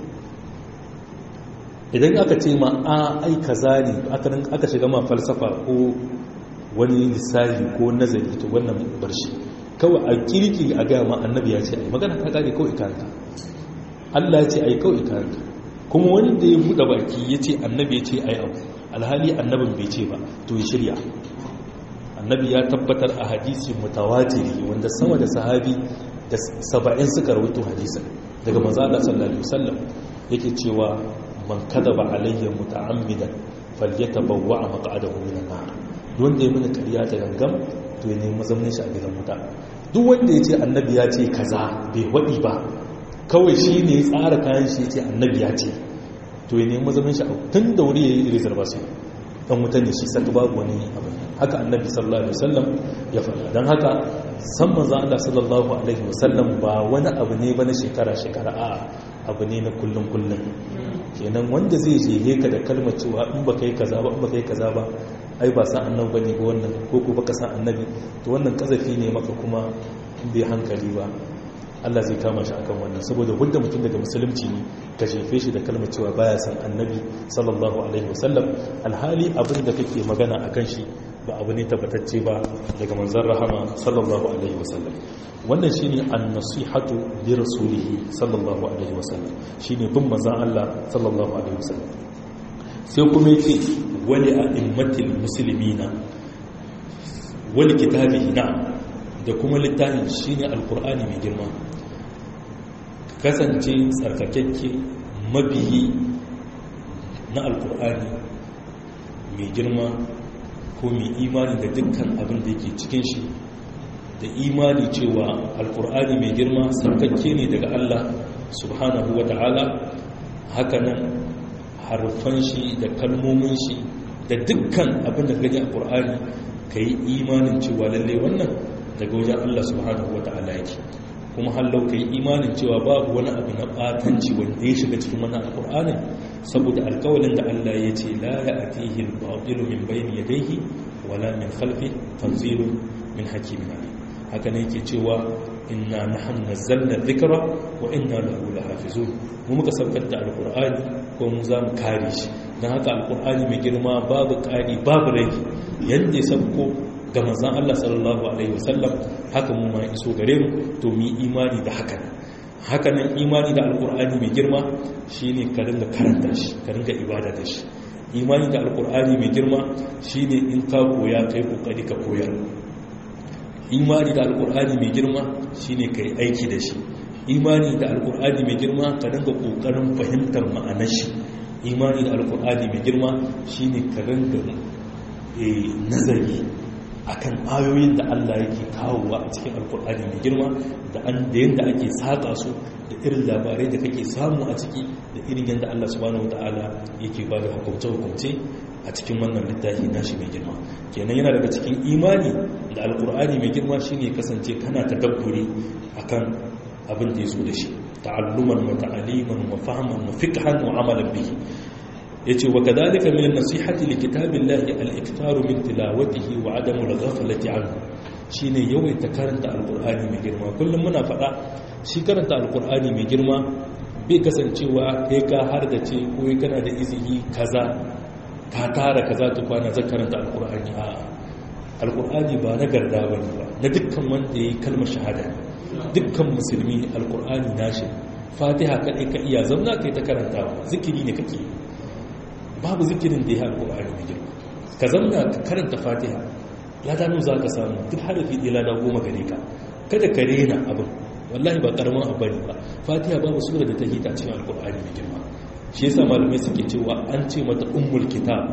Speaker 1: idan aka ce ma a ai kaza ne aka shiga ma falsafa ko wani lissafi ko nazari to wannan barshi kawai a kirki a gaya ma annabi ya ce ai magana ta kare kawai ikarka Allah ya ce ai kawai ikarka kuma wani da ya buɗe baki ya ce annabi ya ce ai abu alhali annabin bai ce ba to ya shirya annabi ya tabbatar a hadisi mutawatiri wanda sama da sahabi da saba'in suka rawaito hadisin daga manzala sallallahu alaihi wasallam yake cewa man kadaba alayya muta'ammidan falyatabawwa maq'adahu minan nar wanda ya mini kariya ta gangam to ya nemi mazaunin shi a gidan wuta duk wanda ya ce annabi ya ce kaza bai waɗi ba kawai shi ne tsara kayan shi ya ce annabi ya ce to ya nemi mazaunin shi tun da wuri ya yi reservation dan wuta ne shi saka babu wani abu haka annabi sallallahu alaihi wasallam ya faɗa don haka san manzon Allah sallallahu alaihi wasallam ba wani abu ne ba na shekara shekara a abu ne na kullum kullum kenan wanda zai jehe ka da kalmar cewa in ba kai kaza ba in ba kai kaza ba ai ba san annabi bane ba wannan ko ko baka san annabi to wannan kazafi ne maka kuma in bai hankali ba Allah zai kama shi akan wannan saboda wanda mutum daga musulunci ne ka jefe shi da kalmar cewa baya san annabi sallallahu alaihi wasallam alhali abin da kake magana akan shi ba abu ne tabbatacce ba daga manzon rahama sallallahu alaihi wasallam wannan shine an-nasihatu li rasulihi sallallahu alaihi wasallam shine bin manzon Allah sallallahu alaihi wasallam sai kuma yake wali a'immatil muslimina wali kitabihi na'am da kuma littafin shine alqur'ani mai girma kasance tsarkakekke mabiyi na alqur'ani mai girma ko mai imani da dukkan abin da yake cikin shi da imani cewa alkur'ani mai girma sarkakke ne daga Allah subhanahu wa ta'ala hakanan harfan shi da kalmomin shi da dukkan abin da gani alkur'ani ka yi imanin cewa lalle wannan daga wajen Allah subhanahu wa ta'ala yake kuma hallau ka yi imanin cewa babu wani abu na batanci wanda ya shiga cikin wannan alkur'anin saboda alkawalin da Allah ya ce la ya atihi al-batilu min bayni yadayhi wala min khalfi tanzilun min hakimin alim haka ne yake cewa inna nahnu nazzalna dhikra wa inna lahu lahafizun mu muka saukar da alqur'ani ko mu za mu kare shi dan haka alqur'ani mai girma babu kari babu rai yanda ya sauko ga manzon Allah sallallahu alaihi wasallam haka mu ma iso gare mu to mu imani da haka haka nan imani da alqur'ani mai girma shine ka dinga karanta shi ka dinga ibada da shi imani da alkur'ani mai girma shine in ka koya kai kokari ka koyar imani da alkur'ani mai girma shine kai aiki da shi imani da alkur'ani mai girma ka dinga kokarin fahimtar ma'anar shi imani da alkur'ani mai girma shine ka dinga nazari akan ayoyin da Allah yake kawowa a cikin alkur'ani mai girma da an da yanda ake saka su da irin labarai da kake samu a ciki da irin yanda Allah subhanahu wataala yake ba da hukunce hukunce a cikin wannan littafi nashi mai girma kenan yana daga cikin imani da alkur'ani mai girma shine kasance kana tadabburi akan abin da yaso da shi ta'alluman wa ta'aliman wa fahman wa fiqhan wa amalan bihi yace wa kadhalika min an-nasihati li kitabillahi al-iktaru min tilawatihi wa adamu al-ghaflati anhu shine yawaita karanta alkur'ani mai girma kullum muna faɗa shi karanta alkur'ani mai girma bai kasancewa kai ka har da ce ko kana da izini kaza ka tara kaza ta kwana zan karanta alkur'ani a alkur'ani ba na garda ba ne ba na dukkan wanda ya yi kalmar shahada dukkan musulmi alkur'ani nashi fatiha kaɗai ka iya zamna kai ta karantawa zikiri ne kake babu zikirin da ya alkur'ani mai girma ka zamna ka karanta fatiha ladanu za ka samu duk harafi ɗaya lada goma gare ka kada ka rena abin wallahi ba karamin abu ne ba fatiha babu sura da ta hita cikin alkur'ani mai girma shi yasa malamai suke cewa an ce mata ummul kitab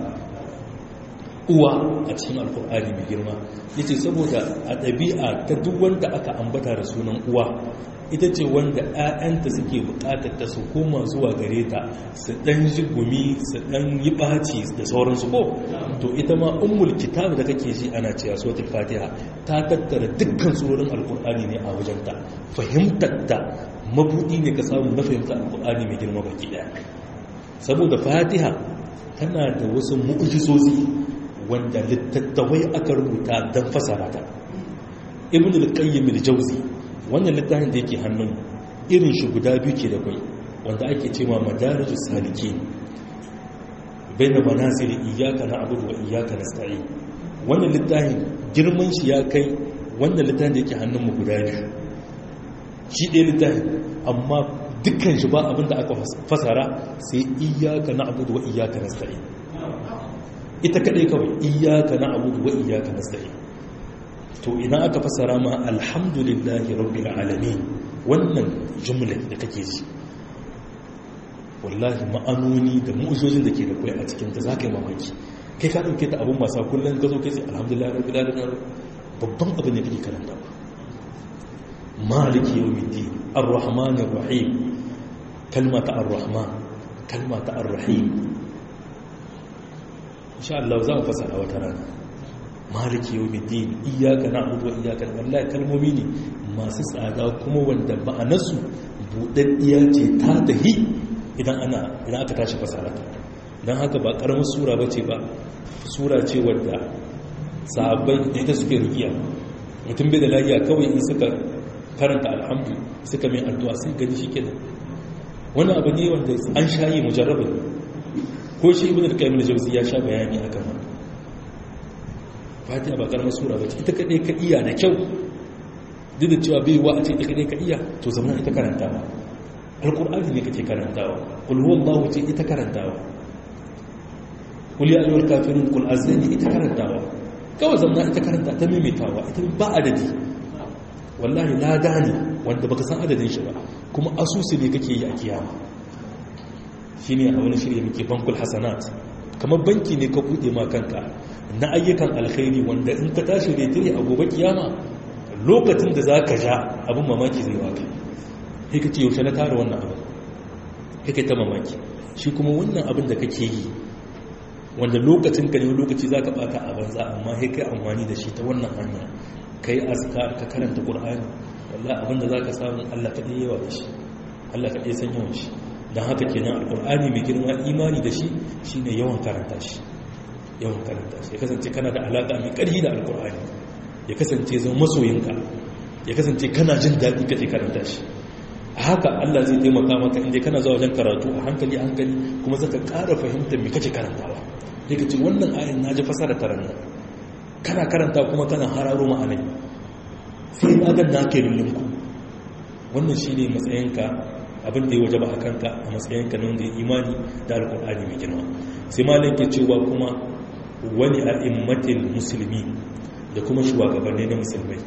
Speaker 1: uwa a cikin alkur'ani mai girma yace saboda a ɗabi'a ta duk wanda aka ambata da sunan uwa ita ce wanda 'ya'yanta suke buƙatar ta su koma zuwa gare ta su ɗan ji gumi su ɗan yi ɓaci da sauransu ko to ita ma ummul kitab da kake ji ana cewa suratul fatiha ta tattara dukkan surorin alkur'ani ne a wajenta fahimtar ta mabudi ne ka samu na fahimtar alkur'ani mai girma baki ɗaya saboda fatiha tana da wasu mu'ujizozi wanda littattafai aka rubuta don fasara ta ibn al-qayyim al-jawzi wannan littafin da yake hannun irin shi guda biyu ke da kai wanda ake cewa madarijus salikin baina manazil iyyaka na'budu wa iyyaka nasta'in wannan littafin girman shi ya kai wannan littafin da yake hannun mu guda biyu shi ɗaya littafin amma dukkan shi ba abinda aka fasara sai iyyaka na'budu wa iyyaka nasta'in ita kadai kawai iyyaka na'budu wa iyyaka nasta'in to ina aka fasara ma alhamdulillahi rabbil alamin wannan jumla da kake ji wallahi ma'anoni da mu'ujojin da ke da kai a cikin ta zaka yi mamaki kai ka dauke ta abun wasa kullun ka zo kai sai alhamdulillahi rabbil alamin babban abin da kake karanta maliki yawmiddin arrahmanir rahim kalmata arrahman kalmata arrahim insha Allah za mu fasara wata rana maliki yau bidin iyaka na abudu wa iyaka na wallahi kalmomi ne masu tsada kuma wanda ma'anarsu buɗaɗɗiya ce ta dahi idan ana idan aka tashi fasara don haka ba ƙaramin sura ba ce ba sura ce wadda sahabbai da ita suke rukiya mutum bai da lafiya kawai in suka karanta alhamdu suka mai addu'a sai gani shi kenan wani abu ne wanda an shayi mujarrabin ko shi ibn al-qayyim al-jawzi ya sha bayani akan wannan fatiha ba karamar sura ba ce ita kaɗai ka iya da kyau duk da cewa bai wa a ce ita kaɗai ka iya to zama ita karantawa alƙur'ani ne kake karantawa ƙulhuwan bawu ce ita karantawa ƙul ya ayyuwar kafirin ƙul azani ita karantawa kawai zama ita karanta ta maimaitawa ita ba adadi wallahi lada ne wanda baka san adadin shi ba kuma asusu ne kake yi a kiyama shi ne a wani shirya muke bankul hasanat kamar banki ne ka buɗe ma kanka na ayyukan alkhairi wanda in ka tashi retire a gobe kiyama lokacin da za ka ja abin mamaki zai waka sai ka ce yaushe na tara wannan abin kake ta mamaki shi kuma wannan abin da kake yi wanda lokacin ka ne lokaci za ka bata a banza amma sai kai amfani da shi ta wannan hanya ka yi azkar ka karanta qur'ani wallahi abin da za ka samu allah kaɗai yawa da shi allah kaɗai san yawan shi don haka kenan alƙur'ani mai girma imani da shi shine yawan karanta shi yawan karanta shi ya kasance kana da alaƙa mai ƙarfi da alƙur'ani ya kasance zan masoyinka ya kasance kana jin daɗi kake karanta shi a haka Allah zai taimaka maka inda kana zuwa wajen karatu a hankali a hankali kuma zaka ƙara fahimtar me kake karantawa sai ka ce wannan ayin na ji fasara taran nan kana karanta kuma kana hararo ma'anai sai na ga na kai lullunku wannan shine matsayinka abin da ya waje ba a kanka a matsayinka na wanda ya imani da alƙur'ani mai girma sai malin ke cewa kuma wani a'immatil musulmi da kuma shugabanni na musulmai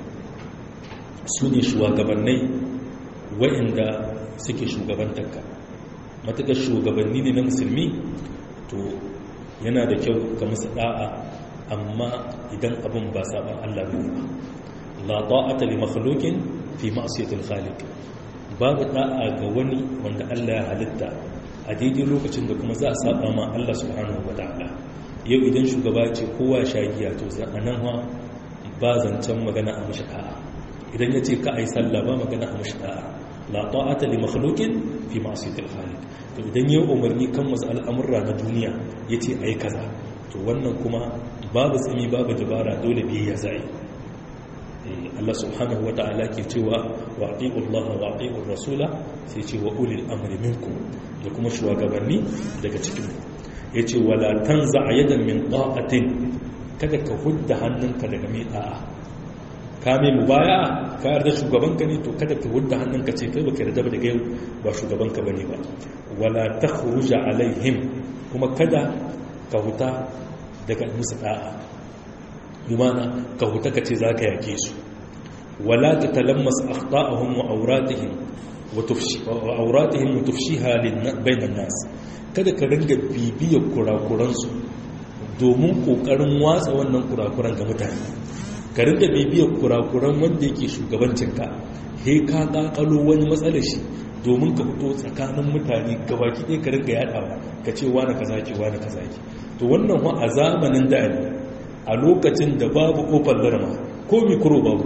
Speaker 1: su ne shugabannai wa'inda suke shugabantarka matuƙar shugabanni ne na musulmi to yana da kyau ga musu da'a amma idan abin ba saban Allah bane ba la ta'ata li makhluqin fi ma'siyatil khaliq babu da'a ga wani wanda Allah ya halitta a daidai lokacin da kuma za a saba ma Allah subhanahu wataala yau idan shugaba ce kowa sha giya to anan ha ba zancen magana a mushi da'a idan ya ce ka ai sallah ba magana a mushi da'a la ta'ata li makhluqin fi ma'siyatil khaliq to idan yayi umarni kan wasu al'amurra na duniya yace ayi kaza to wannan kuma babu tsimi babu dabara dole biyayya zai Allah subhanahu wata'ala ke cewa wa ati'u Allah wa ati'u rasula sai ce wa ulil amri minkum da kuma shugabanni daga cikin yace wala tanza yadan min ta'atin kada ka hudda hannunka daga mai da'a ka mai mubaya ka yarda shugabanka ne to kada ka hudda hannunka ce kai baka yarda ba daga yau ba shugabanka bane ba wala takhruja alaihim kuma kada ka huta daga musu da'a lumana ka huta ka ce zaka yake su wala tatalammas akhta'ahum wa awratihim wa tufshi wa awratihim wa tufshiha bainan nas kada ka ringa bibiyar kurakuransu domin kokarin watsa wannan kurakuran ga mutane ka ringa bibiyar kurakuran wanda yake shugabancinka he ka kakalo wani matsalar shi domin ka fito tsakanin mutane gabaki ɗaya ka ringa yaɗawa ka ce wani kaza ke wani kaza ke to wannan wa a zamanin da ne a lokacin da babu kofar larma ko mikro babu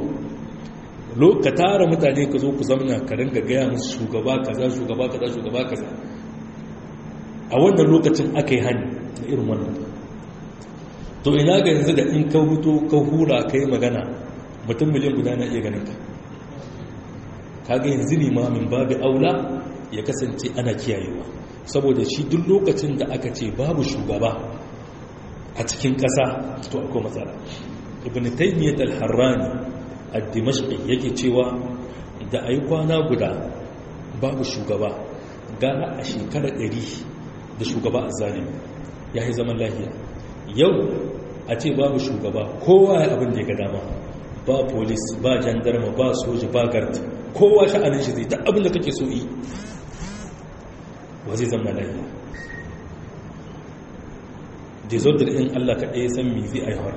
Speaker 1: ka tara mutane ka zo ku zamna ka ringa gaya musu shugaba kaza shugaba kaza shugaba kaza a wannan lokacin aka yi hani da irin wannan to ina ga yanzu da in ka huto ka hura ka yi magana mutum miliyan guda na iya ganin ka kaga yanzu ne ma min babu aula ya kasance ana kiyayewa saboda shi duk lokacin da aka ce babu shugaba a cikin ƙasa to akwai matsala ibn taymiyyah al-harrani ad-dimashqi yake cewa da ayi kwana guda babu shugaba gara a shekara 100 da shugaba azzalimi yayi zaman lafiya yau a ce babu shugaba kowa ya abin da ya ga dama ba polis ba jandarma ba soja ba garda kowa sha'anin shi zai ta abin da kake so yi wa zai zama lafiya disorder in Allah kaɗai ya san me zai aiwar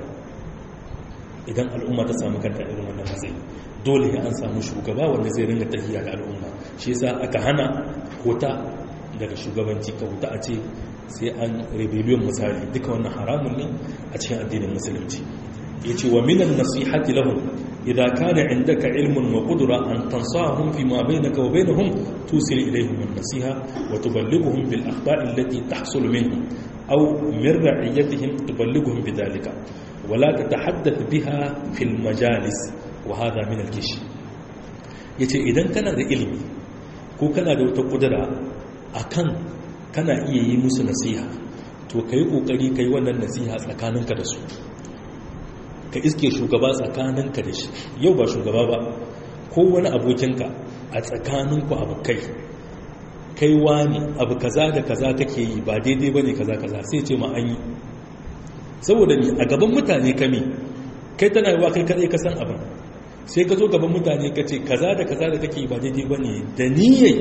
Speaker 1: idan al'umma ta samu kanta irin wannan matsayi dole ya an samu shugaba wanda zai ringa tafiya da al'umma shi yasa aka hana kota daga shugabanci ka wuta a ce sai an rebellion misali duka wannan haramun ne a cikin addinin musulunci yace wa minan nasihati lahum idza kana indaka ilmun wa qudra an tansahum fi ma bainaka wa bainahum tusil ilayhim an-nasiha wa tuballighuhum bil akhta'i allati tahsul minhum aw min ra'iyatihim tuballighuhum bidhalika wa la tatahaddath biha fil majalis wa hadha min al-kish yace idan kana da ilimi ko kana da wata kudura akan kana iya yi musu nasiha to kai kokari kai wannan nasiha tsakaninka da su ka iske shugaba tsakaninka da shi yau ba shugaba ba ko wani abokinka a tsakaninku abokai kai wani abu kaza da kaza kake yi ba daidai bane kaza kaza sai ce ma an yi saboda ni a gaban mutane kame kai tana yiwa kai kadai ka san abin sai ka zo gaban mutane ka ce kaza da kaza da kake yi ba daidai bane da niyyai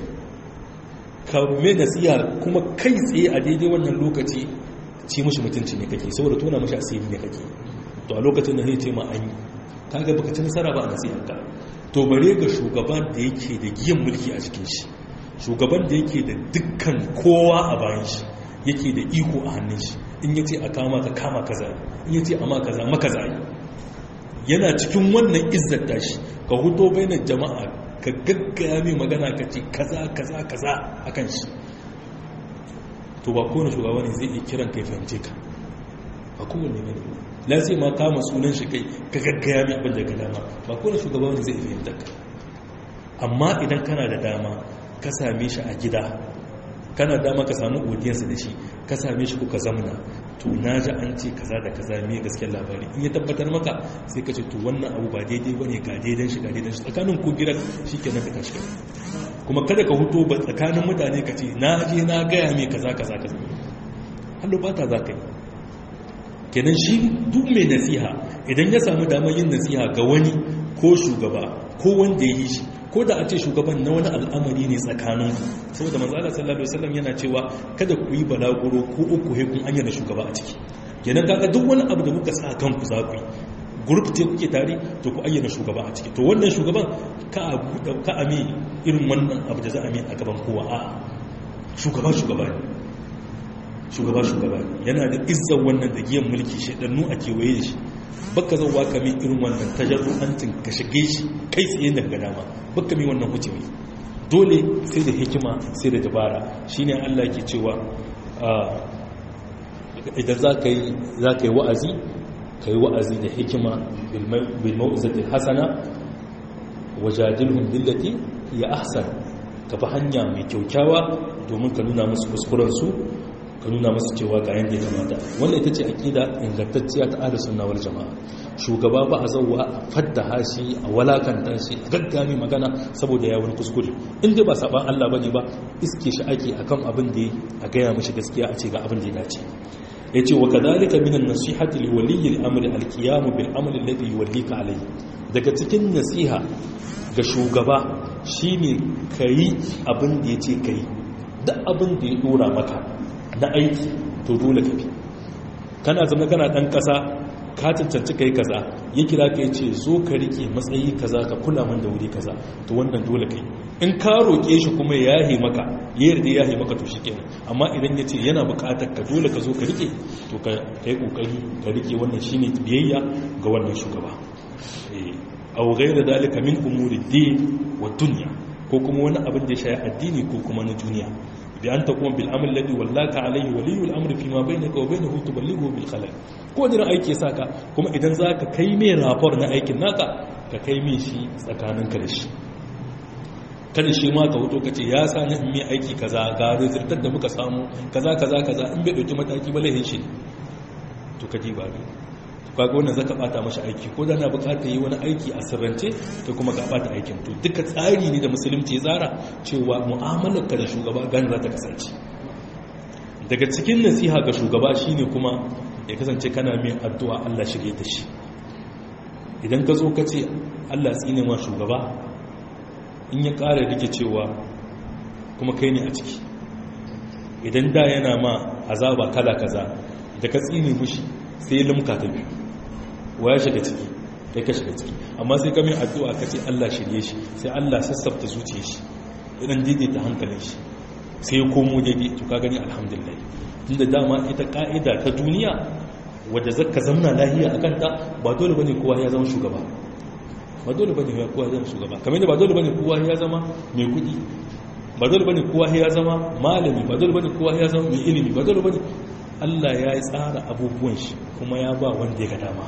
Speaker 1: ka mai nasiha kuma kai tsaye a daidai wannan lokaci ci mushi mutunci ne kake saboda tona mushi asiri ne kake to a lokacin da zai ce ma an yi ta ga baka ci nasara ba a nasiharka to bare ga shugaban da yake da giyan mulki a cikin shi shugaban da yake da dukkan kowa a bayan shi yake da iko a hannun shi in yace a kama ka kama kaza in yace a ma kaza maka zai yana cikin wannan izzar tashi ka huto bainar jama'a ka gaggaya mai magana ka ce kaza kaza kaza akan shi to ba kowane shugaba ne zai iya kiran kai fahimce ka ba kowane ne la zai ma kama sunan shi kai ka gaggaya mai abin da ga dama ba kowane shugaba ne zai fahimta ka amma idan kana da dama ka same shi a gida kana dama ka samu audience da shi ka same shi kuka zamna to na ji an ce kaza da kaza mai gaskiyar labari in ya tabbatar maka sai ka ce to wannan abu ba daidai ba ne ga daidan shi ga daidan shi tsakanin ko gidan shi ke ka tashi kuma kada ka huto ba tsakanin mutane ka ce na je na gaya mai kaza kaza kaza hallo ba ta za ka yi kenan shi duk mai nasiha idan ya samu damar yin nasiha ga wani ko shugaba ko wanda ya yi shi ko da a ce shugaban na wani al'amari ne tsakanin saboda manzala sallallahu alaihi wasallam yana cewa kada ku yi balaguro ko uku he kun ayyana shugaba a ciki kenan kaga duk wani abu da kuka sa kanku za ku yi group ce kuke tare to ku ayyana shugaba a ciki to wannan shugaban ka a buɗe ka a mi irin wannan abu da za a mi a gaban kowa a shugaba shugaba ne shugaba shugaba ne yana da izzar wannan da giyan mulki shaɗannu a kewaye da shi baka zauwa ka mi irin wannan tajarru'antin ka shige shi kai tsaye daga dama baka mi wannan hucewa dole sai da hikima sai da dabara shine Allah ke cewa idan za ka yi wa'azi ka yi wa'azi da hikima bilmau'izatil hasana wajadilhum billati ya ahsan ka fi hanya mai kyaukyawa domin ka nuna musu kuskurensu ka nuna musu cewa ga yadda ya kamata wannan ita ce aƙida ingantacciya ta ahli sunna wal jama'a shugaba ba a zauwa a fadda hashi a walakanta shi a gaggami magana saboda ya wani kuskure in dai ba saban Allah bane ba iske shi ake akan abin da a gaya mishi gaskiya a ce ga abin da ya dace yace wa kadhalika min an-nasihati li waliyyi al-amri al-qiyam bil amri alladhi yuwallika alayhi daga cikin nasiha ga shugaba shine kai abin da yace kai duk abin da ya dora maka na aiki to dole ka bi kana zama kana dan kasa ka cancanci kai kaza ya kira ka yace zo ka rike matsayi kaza ka kula min da wuri kaza to wannan dole kai in ka roke shi kuma ya yahe maka ya yarda ya yahe maka to shikenan amma idan yace yana buƙatar ka dole ka zo ka rike to ka kai kokari ka rike wannan shine biyayya ga wannan shugaba eh aw ghayra dalika min umuri din wa dunya ko kuma wani abin da ya shafi addini ko kuma na duniya bi an taqum bil amr alladhi wallaka alayhi waliyul amri fi ma bainaka wa bainahu tuballighu bil khalal ko da aiki ya saka kuma idan zaka kai mai rapor na aikin naka ka kai mai shi tsakaninka da shi kada shi ma ka hoto kace ya sa ni mai aiki kaza ga rezultat da muka samu kaza kaza kaza in bai dauki mataki ba lahin shi to kaji ba to kaga wannan zaka bata mashi aiki ko da na bukatar yi wani aiki a sirrance to kuma ka bata aikin to duka tsari ne da musulunci ya tsara cewa mu'amalar ka da shugaba gani za ta kasance daga cikin nasiha ga shugaba shine kuma ya kasance kana mai addu'a Allah shirye ta shi idan ka zo ka ce Allah tsine ma shugaba in ya ƙara rike cewa kuma kai ne a ciki idan da yana ma azaba kala kaza da ka tsine mushi sai limka ta biyu wa ya shiga ciki kai ka shiga ciki amma sai ka mai addu'a ka ce Allah shirye shi sai Allah sassafta zuciya shi idan daidaita hankalin shi sai ya komo daidai to ka gani alhamdulillah tunda dama ita ka'ida ta duniya wadda zaka zamna lahiya akan ta ba dole bane kowa ya zama shugaba ba dole bane kowa ya zama shugaba kamar da ba dole bane kowa ya zama mai kudi ba dole bane kowa ya zama malami ba dole bane kowa ya zama mai ilimi ba dole bane Allah ya yi tsara abubuwan shi kuma ya ba wanda ya ga dama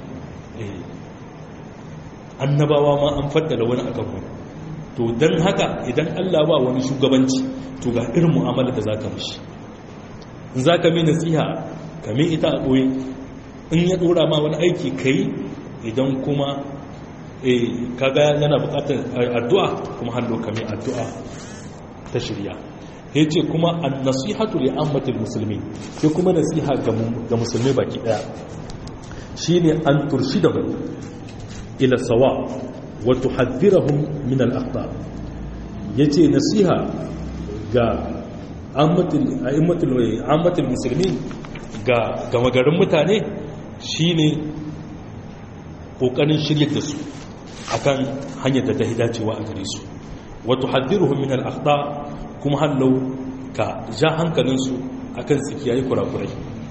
Speaker 1: annabawa ma an faddala wani akan wani to don haka idan Allah ba wani shugabanci to ga irin mu'amala da za ka mishi in za ka mai nasiha ka mai ita a ɓoye in ya ɗora ma wani aiki ka yi idan kuma kaga yana buƙatar addu'a kuma hannu ka mai addu'a ta shirya ya ce kuma an nasihatu li ammatil musulmi sai kuma nasiha ga musulmi baki ɗaya shi ne an turshi da ila sawa wa tuhaddirahum min al-akhta yace nasiha ga ammatul ammatul muslimin ga gama garin mutane shine kokarin shiryar da su akan hanyar da ta dacewa a gare su wa tuhaddiruhum min al-akhta kuma hallau ka ja hankalinsu akan su kiyaye kurakurai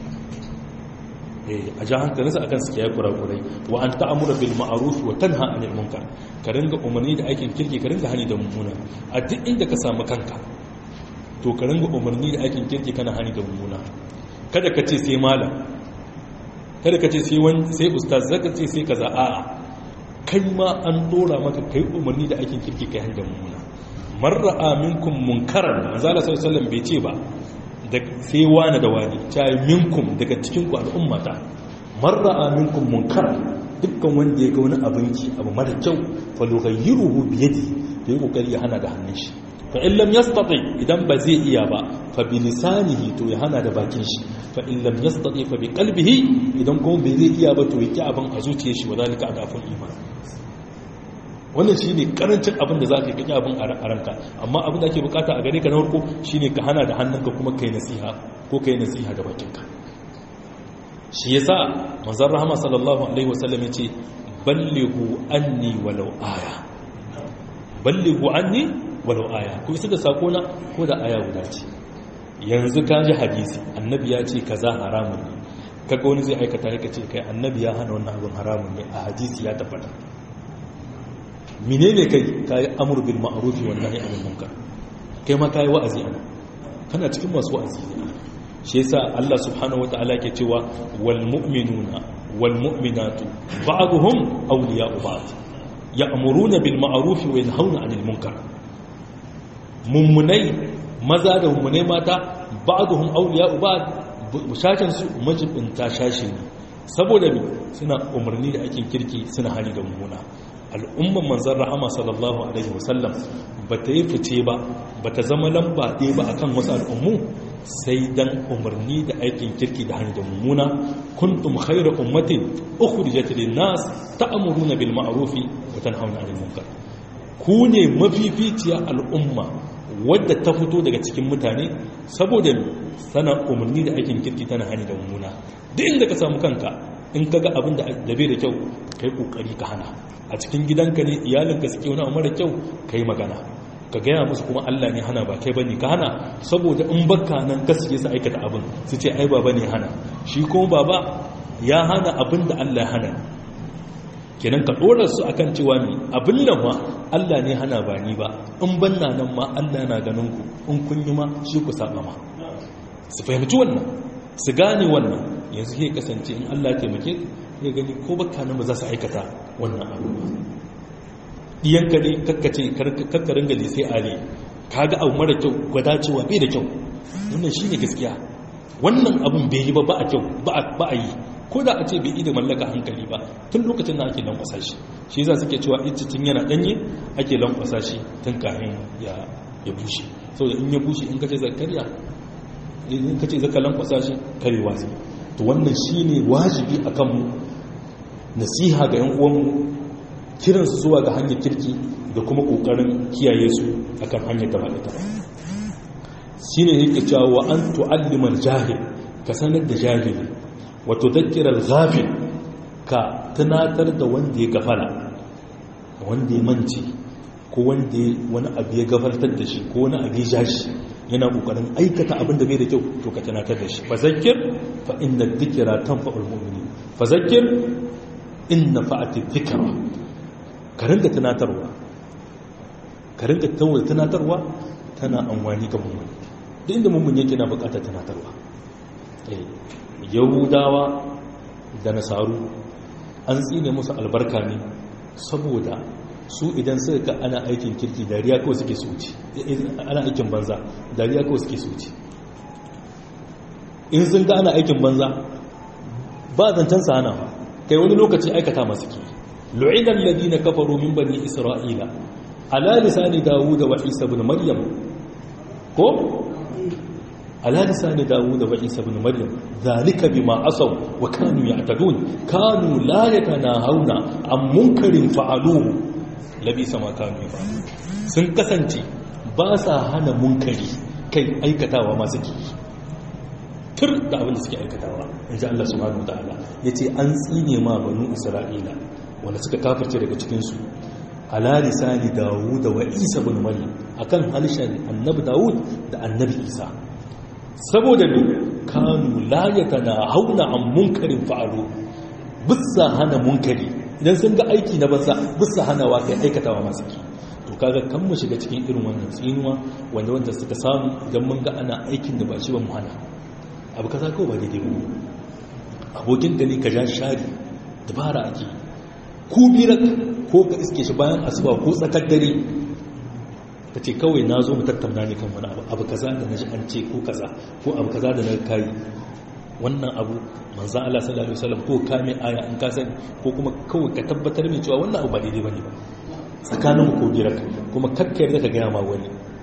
Speaker 1: a ja hankalinsu akan su kiyaye kurakurai wa an ta'amura bil ma'ruf wa tanha 'anil munkar ka ringa umarni da aikin kirki ka ringa hani da mummuna a duk inda ka samu kanka to ka ringa umarni da aikin kirki kana hani da mummuna kada ka ce sai malam kada ka ce sai wani sai ustaz zaka ce sai kaza a'a kai ma an dora maka kai umarni da aikin kirki kai hani da mummuna marra minkum munkaran manzo Allah sallallahu alaihi wasallam bai ce ba sai wani da wani ta minkum daga cikinku al'ummata marra minkum munkar dukkan wanda ya ga wani abinci abu mara kyau falugayyiruhu biyadi da yi kokari ya hana da hannun shi fa in lam yastati idan ba zai iya ba fa bi lisanihi to ya hana da bakin shi fa in lam yastati fa bi qalbihi idan kuma bai zai iya ba to ya ki abin a zuciyar shi wadalika adaful iman wannan shine karancin abin da zaka yi abin a ranka amma abin da ake bukata a gare ka na farko shine ka hana da hannunka kuma kai nasiha ko kai nasiha da bakinka shi yasa manzon rahama sallallahu alaihi wasallam yace ballighu anni walau aya ballighu anni walau aya ko isa da sako na ko da aya guda ce yanzu ka ji hadisi annabi ya ce kaza haramun ne kaga wani zai aikata ya ce kai annabi ya hana wannan abin haramun ne a hadisi ya tabbata menene kai kai amr bil ma'ruf wa nahy anil munkar kai ma kai wa'azi ana kana cikin masu wa'azi ne shi yasa Allah subhanahu wataala ke cewa wal mu'minuna wal mu'minatu ba'dhum awliya'u ba'd ya'muruna bil ma'ruf wa yanhauna 'anil munkar mummunai maza da mummunai mata ba'dhum awliya'u ba'd shashin su majibinta shashi ne saboda me suna umarni da aikin kirki suna hani da mummuna al'umman manzan rahama sallallahu alaihi wasallam ba ta yi fice ba ba ta zama lamba ɗaya ba akan wasu al'ummu sai dan umarni da aikin kirki da hanyar mummuna kuntum khairu ummatin ukhrijat lin-nas ta'muruna bil ma'ruf wa tanhauna 'anil munkar ku ne mafificiya al'umma wadda ta fito daga cikin mutane saboda sana umarni da aikin kirki tana hanyar da mummuna duk inda ka samu kanka in ka ga abin da bai da kyau kai kokari ka hana a cikin gidanka ne iyalinka suke wani abu mara kyau kai magana ka gaya musu kuma Allah ne hana ba kai bane ka hana saboda in bakka nan ka suke su aikata abin su ce ai baba ne hana shi kuma baba ya hana abin da Allah ya hana kenan ka dora su akan cewa ne abin nan ma Allah ne hana ba ni ba in banna nan ma Allah na ganin ku in kun yi ma shi ku saba ma su fahimci wannan su gane wannan yanzu ke kasance in Allah taimake ya gani ko baka nan ba za su aikata wannan abubuwa diyanka ne kakkace kakkarin gali sai ale kaga abu mara kyau gwada cewa bai da kyau wannan shine gaskiya wannan abun bai yi ba ba a kyau ba a yi ko da a ce bai yi da mallaka hankali ba tun lokacin da ake lankwasa shi shi za suke cewa tun yana danye ake lankwasa shi tun kafin ya bushe saboda in ya bushe in kace zakarya in kace zaka lankwasa shi karewa sai to wannan shine wajibi akan mu nasiha ga yan uwanmu kiransu zuwa ga hanyar kirki da kuma kokarin kiyaye su akan hanyar da ba ita ba shine yake cewa wa an tu'allimal jahil ka sanar da jahili wa tudhakkira al-ghafil ka tunatar da wanda ya gafala wanda ya mance ko wanda wani abu ya gafartar da shi ko wani abu ya ja shi yana kokarin aikata abin da bai da kyau to ka tunatar da shi fa zakkir fa inna dhikra tanfa'ul mu'minin fa zakkir inna fa'ati dhikra ka ringa tunatarwa ka ringa tunatarwa tana amfani ga mummuni duk inda mummuni yake na bukatar tunatarwa yahudawa da nasaru an tsine musu albarka ne saboda su idan suka ga ana aikin kirki dariya kawai suke soci ana aikin banza dariya kawai suke soci in sun ga ana aikin banza ba zancen sa hana kai wani lokaci aikata masu ke lu'inan ladina kafaru min bani isra'ila ala lisani dawuda wa isa ibn maryam ko ala lisani dawuda wa isa ibn maryam zalika bima asaw wa kanu ya'tadun kanu la yatanahawna an munkarin fa'aluhu labisa ma kanu yaf'alun sun kasance ba sa hana munkari kai aikatawa masu ki tur da abin da suke aikatawa inji Allah subhanahu wa ta'ala yace an tsine ma banu isra'ila wanda suka kafirce daga cikinsu ala lisani dawud wa isa bin maryam akan halishan annabi dawud da annabi isa saboda ne kanu la yatanahawna an munkarin fa'alu bisa hana munkari idan sun ga aiki na banza bisa hanawa kai aikatawa masu ki to kaga kan mu shiga cikin irin wannan tsinuwa wanda wanda suka samu idan mun ga ana aikin da ba shi ba mu hana abu kaza kawai ba daidai ba abokin da ne ka ja shari dabara ake yi ku birak ko ka iske shi bayan asuba ko tsakar dare ta ce kawai na zo mu tattauna ne kan wani abu abu kaza da na ji an ce ko kaza ko abu kaza da na kayi wannan abu manzan Allah sallallahu alaihi wasallam ko kame aya in ka sani ko kuma kawai ka tabbatar mai cewa wannan abu ba daidai bane ba tsakanin ku ko birak kuma kakkayar da ka gaya ma wani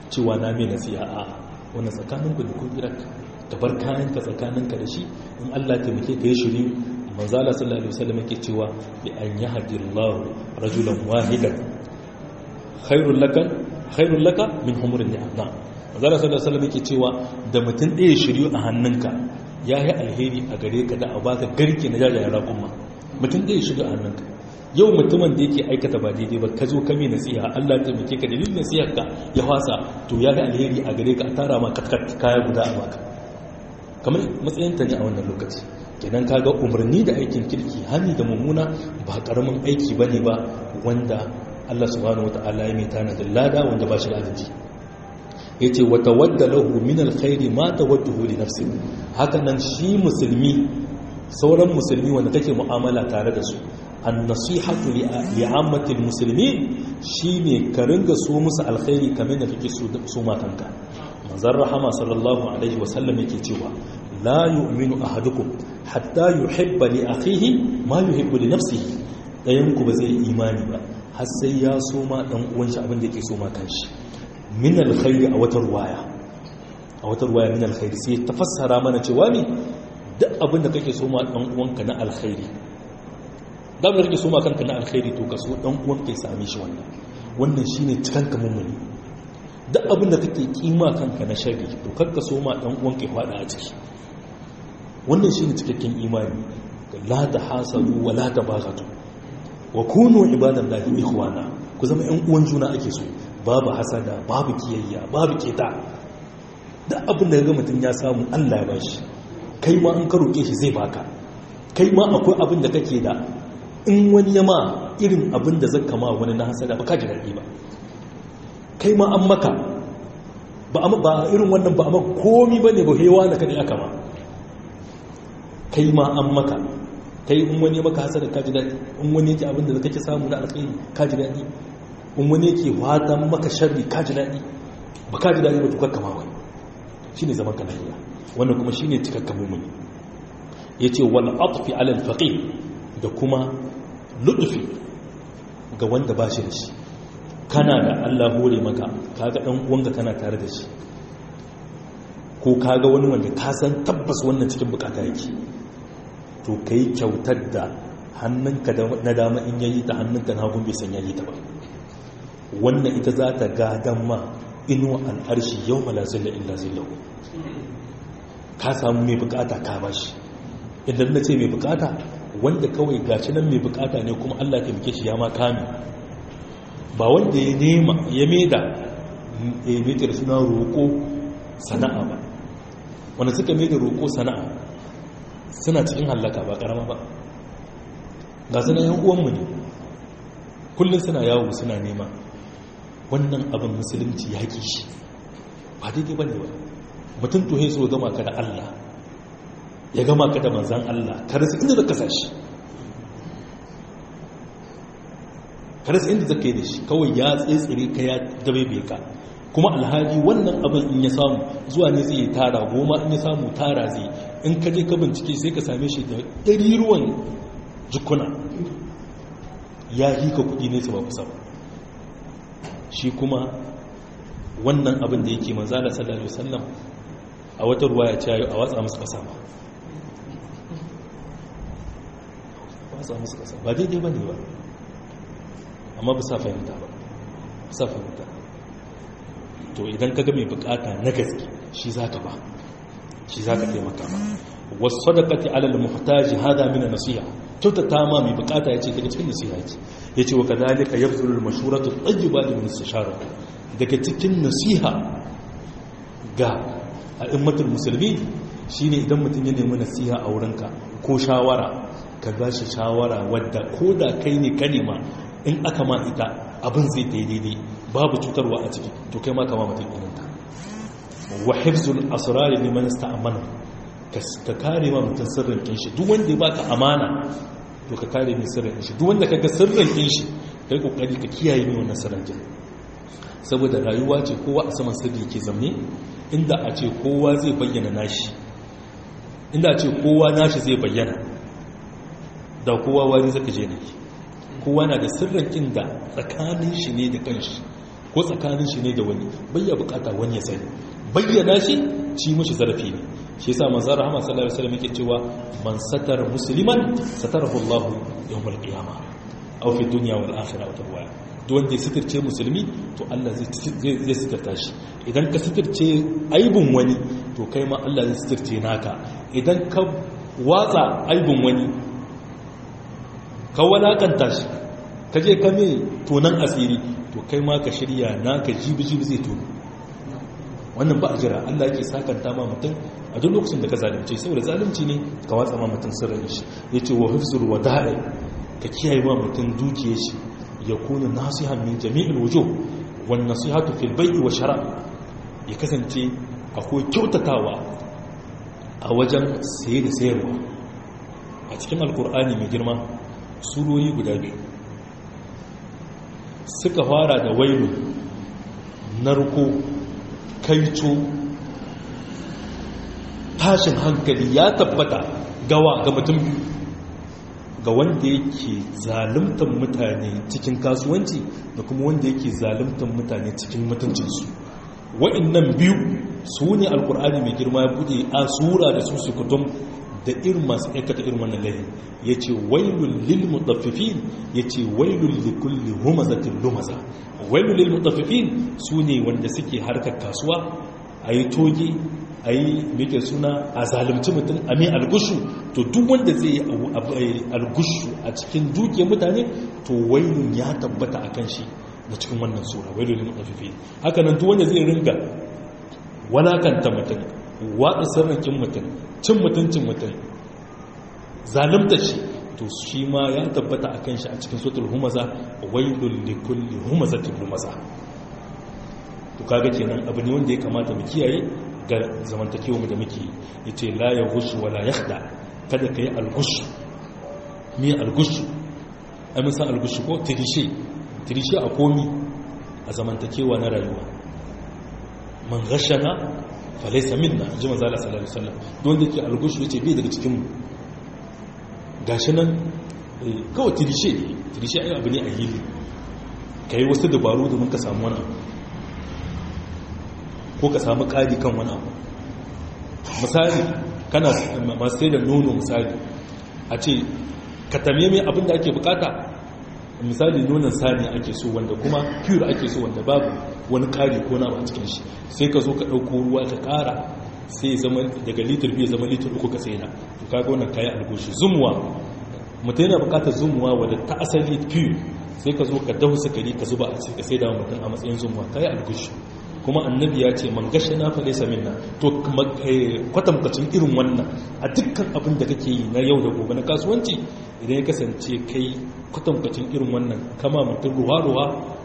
Speaker 1: cewa na mai nasiha a wannan tsakaninku da kun gidanka ka bar kayanka tsakaninka da shi in Allah taimake ka yi shiri manzala sallallahu alaihi wasallam yake cewa bi an yahdillahu rajulan wahidan khairul laka khairul laka min humurin ni'am manzala sallallahu alaihi wasallam yake cewa da mutum ɗaya shiryu a hannunka yayi alheri a gare ka da a baka garke na jajayen raƙumma mutum ɗaya shiryu a hannunka yau mutumin da yake aikata ba daidai ba ka zo kame nasiha Allah ta muke ka dalilin nasihar ka ya fasa to ya ga alheri a gare ka a tara ma katkat kaya guda a baka kamar matsayinta ne a wannan lokaci kenan kaga umarni da aikin kirki hani da mummuna ba karamin aiki bane ba wanda Allah subhanahu wataala ya mai tana da lada wanda ba shi da adadi yace wa tawadda lahu min alkhairi ma tawadduhu li nafsi haka nan shi musulmi sauran musulmi wanda kake mu'amala tare da su an-nasihatu li ammatil muslimin shine ka ringa so musu alkhairi kamar da kake so ma kanka manzon rahama sallallahu alaihi wasallam yake cewa la yu'minu ahadukum hatta yuhibba li akhihi ma yuhibbu li nafsihi dayan ku ba zai imani ba har sai ya so ma dan uwan shi abin da yake so ma kanshi min alkhairi a wata ruwaya a wata ruwaya min alkhairi sai tafassara mana cewa ne duk abin da kake so ma dan uwanka na alkhairi da ba kake so ma kanka na alkhairi to ka so dan uwanka ya same shi wannan wannan shine cikanka mummuni duk abin da kake kima kanka na shari to kakka so ma dan uwanka ya fada a ciki wannan shine cikakken imani la tahasadu wa la tabaghatu wa kunu ibadallahi ikhwana ku zama ƴan uwan juna ake so babu hasada babu kiyayya babu keta duk abin da ga mutum ya samu Allah ya bashi kai ma an ka roke shi zai baka kai ma akwai abin da kake da in wani yama irin abin da zaka ma wani na hasada ba ka ji daɗi ba kai ma an maka ba ba irin wannan ba amma komi bane ba hewa da kade aka ma kai ma an maka kai in wani maka hasada ka ji daɗi in wani yake abin da kake samu na alkhairi ka ji daɗi in wani yake watan maka sharri ka ji daɗi ba ka ji daɗi ba tukar kama wani shi ne zaman kanariya wannan kuma shi ne cikakka mummuni ya ce wal atfi alal faƙi da kuma luɗufi ga wanda ba shi da shi kana da allah hore maka kaga ɗan uwanka kana tare da shi ko kaga wani wanda ka san tabbas wannan cikin bukata yake to ka yi kyautar da hannunka na dama in yayi ta hannunka na hagun bai san yayi ta ba wannan ita za ta gadan ma inuwa al'arshi yau ma lazilla illa zillahu ka samu mai bukata ka bashi idan na ce mai bukata wanda kawai gaci nan mai bukata ne kuma allah ta muke shi ya ma kame ba wanda ya nema ya maida ya maida da suna roƙo sana'a ba wanda suka maida roƙo sana'a suna cikin hallaka ba ƙarama ba ga suna yan uwanmu ne kullum suna yawo suna nema wannan abin musulunci ya ƙi shi ba daidai ba ne ba mutum to so gama ka da Allah ya gama ka da manzan Allah ka rasa inda zaka sashi ka rasa inda zaka yi da shi kawai ya tsitsire ka ya dabe ka kuma alhaji wannan abin in ya samu zuwa ne zai tara goma in ya samu tara zai in ka je ka bincike sai ka same shi da ɗari ruwan jikuna ya yi ka kuɗi ne su ba kusa ba shi kuma wannan abin da yake manzala sallallahu alaihi wasallam a wata ruwa ya ce a watsa musu kasa ba watsa musu kasa ba daidai ba ne ba amma ba sa fahimta ba ba sa fahimta to idan ka ga mai bukata na gaske shi za ka ba shi za ka taimaka ba wasu sadakati alal muhtaji hada mina nasiha kyautata ma mai bukata ya ce daga cikin nasiha ce ya ce wa kadalika yabzulul mashuratu tayyiba li mustashara daga cikin nasiha ga a'immatul musulmi shine idan mutum ya nemi nasiha a wurinka ko shawara ka ba shi shawara wadda ko da kai ne kalima in aka ma ita abin zai ta daidai babu cutarwa a ciki to kai ma kama mutum ininta wa hifzul asrari liman ista'amana ka kare ma mutum sirrin kin shi duk wanda ya baka amana to ka kare mai sirrin kin shi duk wanda kaga sirrin kin shi kai kokari ka kiyaye mai wannan sirrin kin saboda rayuwa ce kowa a saman sirri ke zamne inda a ce kowa zai bayyana nashi inda a ce kowa nashi zai bayyana da kowa wari zaka je ne kowa na da sirrin kin da tsakanin shi ne da kanshi ko ko tsakanin shi ne da wani bayya bukata wani ya sani bayyana shi ci mashi zarafi ne shi yasa manzo rahama sallallahu alaihi wasallam yake cewa man satara musliman satarahu Allah yawmal qiyamah aw fi dunya wal akhirah wa tawaya duk wanda ya sitirce musulmi to Allah zai zai sitirta shi idan ka sitirce aibun wani to kai ma Allah zai sitirce naka idan ka watsa aibun wani ka walakanta shi ka je ka mai tonan asiri to kai ma ka shirya naka jibi-jibi zai tono wannan ba a jira Allah yake sakanta ma mutum a duk lokacin da ka zalunce saboda zalunci ne ka watsa ma mutum sirrin shi ya ce wa hifzul wada'i ka kiyaye ma mutum dukiye shi ya kuna nasihan min jami'il wujuh wan nasihatu fil bai'i wa shara ya kasance akwai kyautatawa a wajen saye da sayarwa a cikin alkur'ani mai girma surori guda biyu suka fara da wailu narko kaito tashin hankali ya tabbata gawa ga mutum ga wanda yake zaluntar mutane cikin kasuwanci da kuma wanda yake zaluntar mutane cikin mutuncinsu wa'annan biyu su ne alkur'ani mai girma ya bude a sura da su su kutum da irin masu aikata irin wannan lahi ya ce wailun lil mutaffifin ya ce wailun likulli humazatin lumaza wailun lil mutaffifin su ne wanda suke harkar kasuwa a yi toge a yi meke suna a zalimci mutum a mai algushu to duk wanda zai yi algushu a cikin duke mutane to wailun ya tabbata a kan shi da cikin wannan sura wailun lil mutaffifin haka nan duk wanda zai ringa walakanta mutum waɗa sarrakin mutum cin mutuncin mutum zalimta shi to shi ma ya tabbata a kan shi a cikin sotul humaza wailul likulli humazatin humaza to kaga kenan abu ne wanda ya kamata mu kiyaye ga zamantakewa da muke yace la ya gushu wala yakhda kada kai algushu me algushu ai mun san algushu ko tirishe tirishe a komi a zamantakewa na rayuwa man ghashana falaisa minna ji manzo Allah sallallahu alaihi wasallam don yake algushu yace bai daga cikin mu gashi nan kawai tirishe ne tirishe ai abu ne a hili kai wasu dabaru domin ka samu wani ko ka samu kadi kan wani abu misali kana masu sai da nono misali a ce ka tamye mai abin da ake bukata misali nonon sani ake so wanda kuma pure ake so wanda babu wani kari ko na a cikin shi sai ka zo ka ɗauko ruwa ka ƙara sai zama daga litir biyu zama litir uku ka saina to kaga wannan kayan algoshi zumuwa mutum yana buƙatar zumuwa wadda ta asali pure sai ka zo ka dahu sukari ka zuba a ce ka sai da mutum a matsayin zumuwa kayan algoshi kuma annabi ya ce man gashi na fa laysa minna to kwatankwacin irin wannan a dukkan abin da kake yi na yau da gobe na kasuwanci idan ya kasance kai kwatankwacin irin wannan kama mutum ruwa-ruwa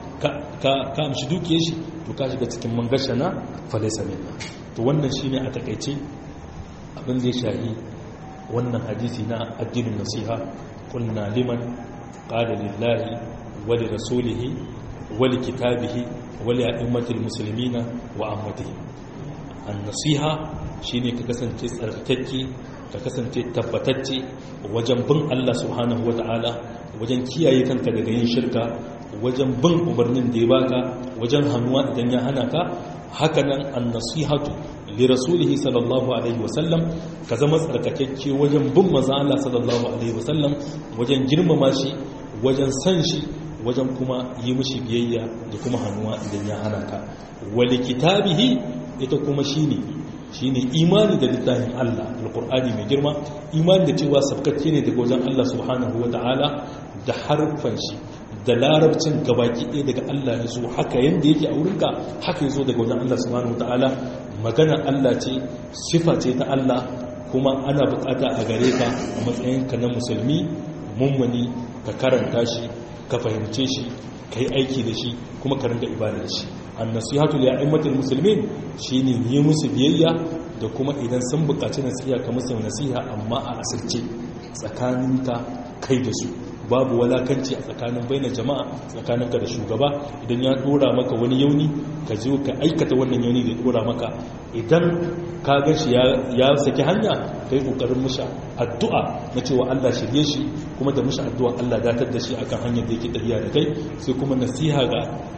Speaker 1: ka amshi dukiyar shi to ka shiga cikin man gashi na fa laysa minna to wannan shine a takaice abin da ya shahi wannan hadisi na addinin nasiha kunna liman qala lillahi wa li rasulihi wa li kitabihi wali a'immatul muslimina wa ammatihim an-nasiha shine ka kasance tsarkake ka kasance tabbatacce wajen bin Allah subhanahu wata'ala wajen kiyaye kanka daga yin shirka wajen bin umarnin da ya baka wajen hannuwa idan ya hana ka hakanan an-nasihatu li rasulihi sallallahu alaihi wasallam ka zama tsarkakakke wajen bin manzon Allah sallallahu alaihi wasallam wajen girmama shi wajen san shi wajen kuma yi mishi biyayya da kuma hannuwa idan ya hana ka wali kitabihi ita kuma shine shine imani da littafin Allah alqur'ani mai girma imani da cewa sabkacce ne daga wajen Allah subhanahu wataala da harfan shi da larabcin gabaki ɗaya daga Allah ya zo haka yanda yake a wurinka haka ya zo daga wajen Allah subhanahu wataala magana Allah ce sifa ce ta Allah kuma ana bukata a gare ka a matsayinka na musulmi mummuni ka karanta shi ka fahimce shi ka yi aiki da shi kuma ka ringa ibada da shi an nasihatu li a'immatil muslimin shine yi musu biyayya da kuma idan sun buƙaci nasiha ka musu nasiha amma a asirce tsakaninka kai da su babu walakanci a tsakanin bainar jama'a tsakaninka da shugaba idan ya dora maka wani yauni ka zo ka aikata wannan yauni da ya dora maka idan ka ga shi ya saki hanya kai kokarin musha addu'a na cewa Allah shirye shi kuma da musha addu'a Allah datar da shi akan hanyar da yake tafiya da kai sai kuma nasiha ga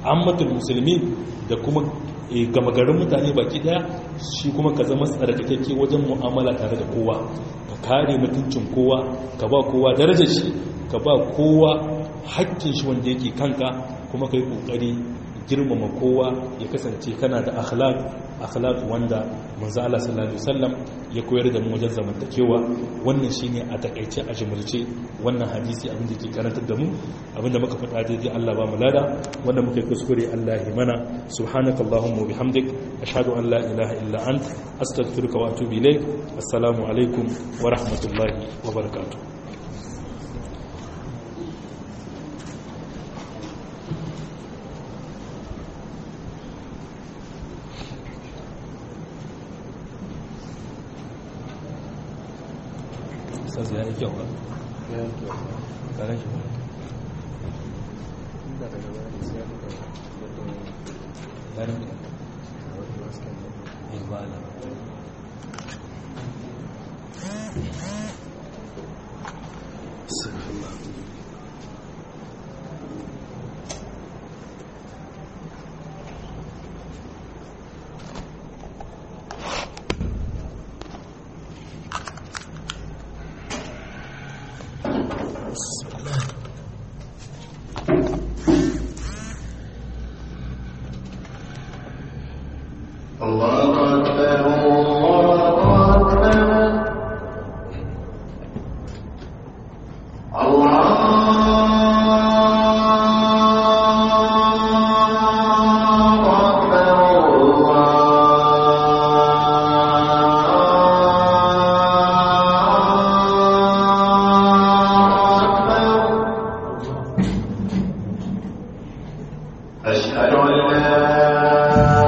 Speaker 1: ammatul musulmi da kuma gama garin mutane baki daya shi kuma ka zama tsarkakakke wajen mu'amala tare da kowa ka kare mutuncin kowa ka ba kowa darajar shi ka ba kowa hakkin shi wanda yake kanka kuma kai kokari girmama kowa ya kasance kana da akhlaq akhlaq wanda manzo Allah sallallahu alaihi wasallam ya koyar da mu wajen zamantakewa wannan shine a takaice a jumulce wannan hadisi abin da ke karantar da mu abinda muka faɗa daidai Allah ba mu lada wanda muka yi kuskure Allah ya mana subhanakallahumma bihamdik ashhadu an la ilaha illa ant astaghfiruka wa atubu ilaik assalamu alaikum wa rahmatullahi wa barakatuh sasa ya yi kyau ba ƙarar shi ba ƙarar ya ba da
Speaker 2: أشهد أن لا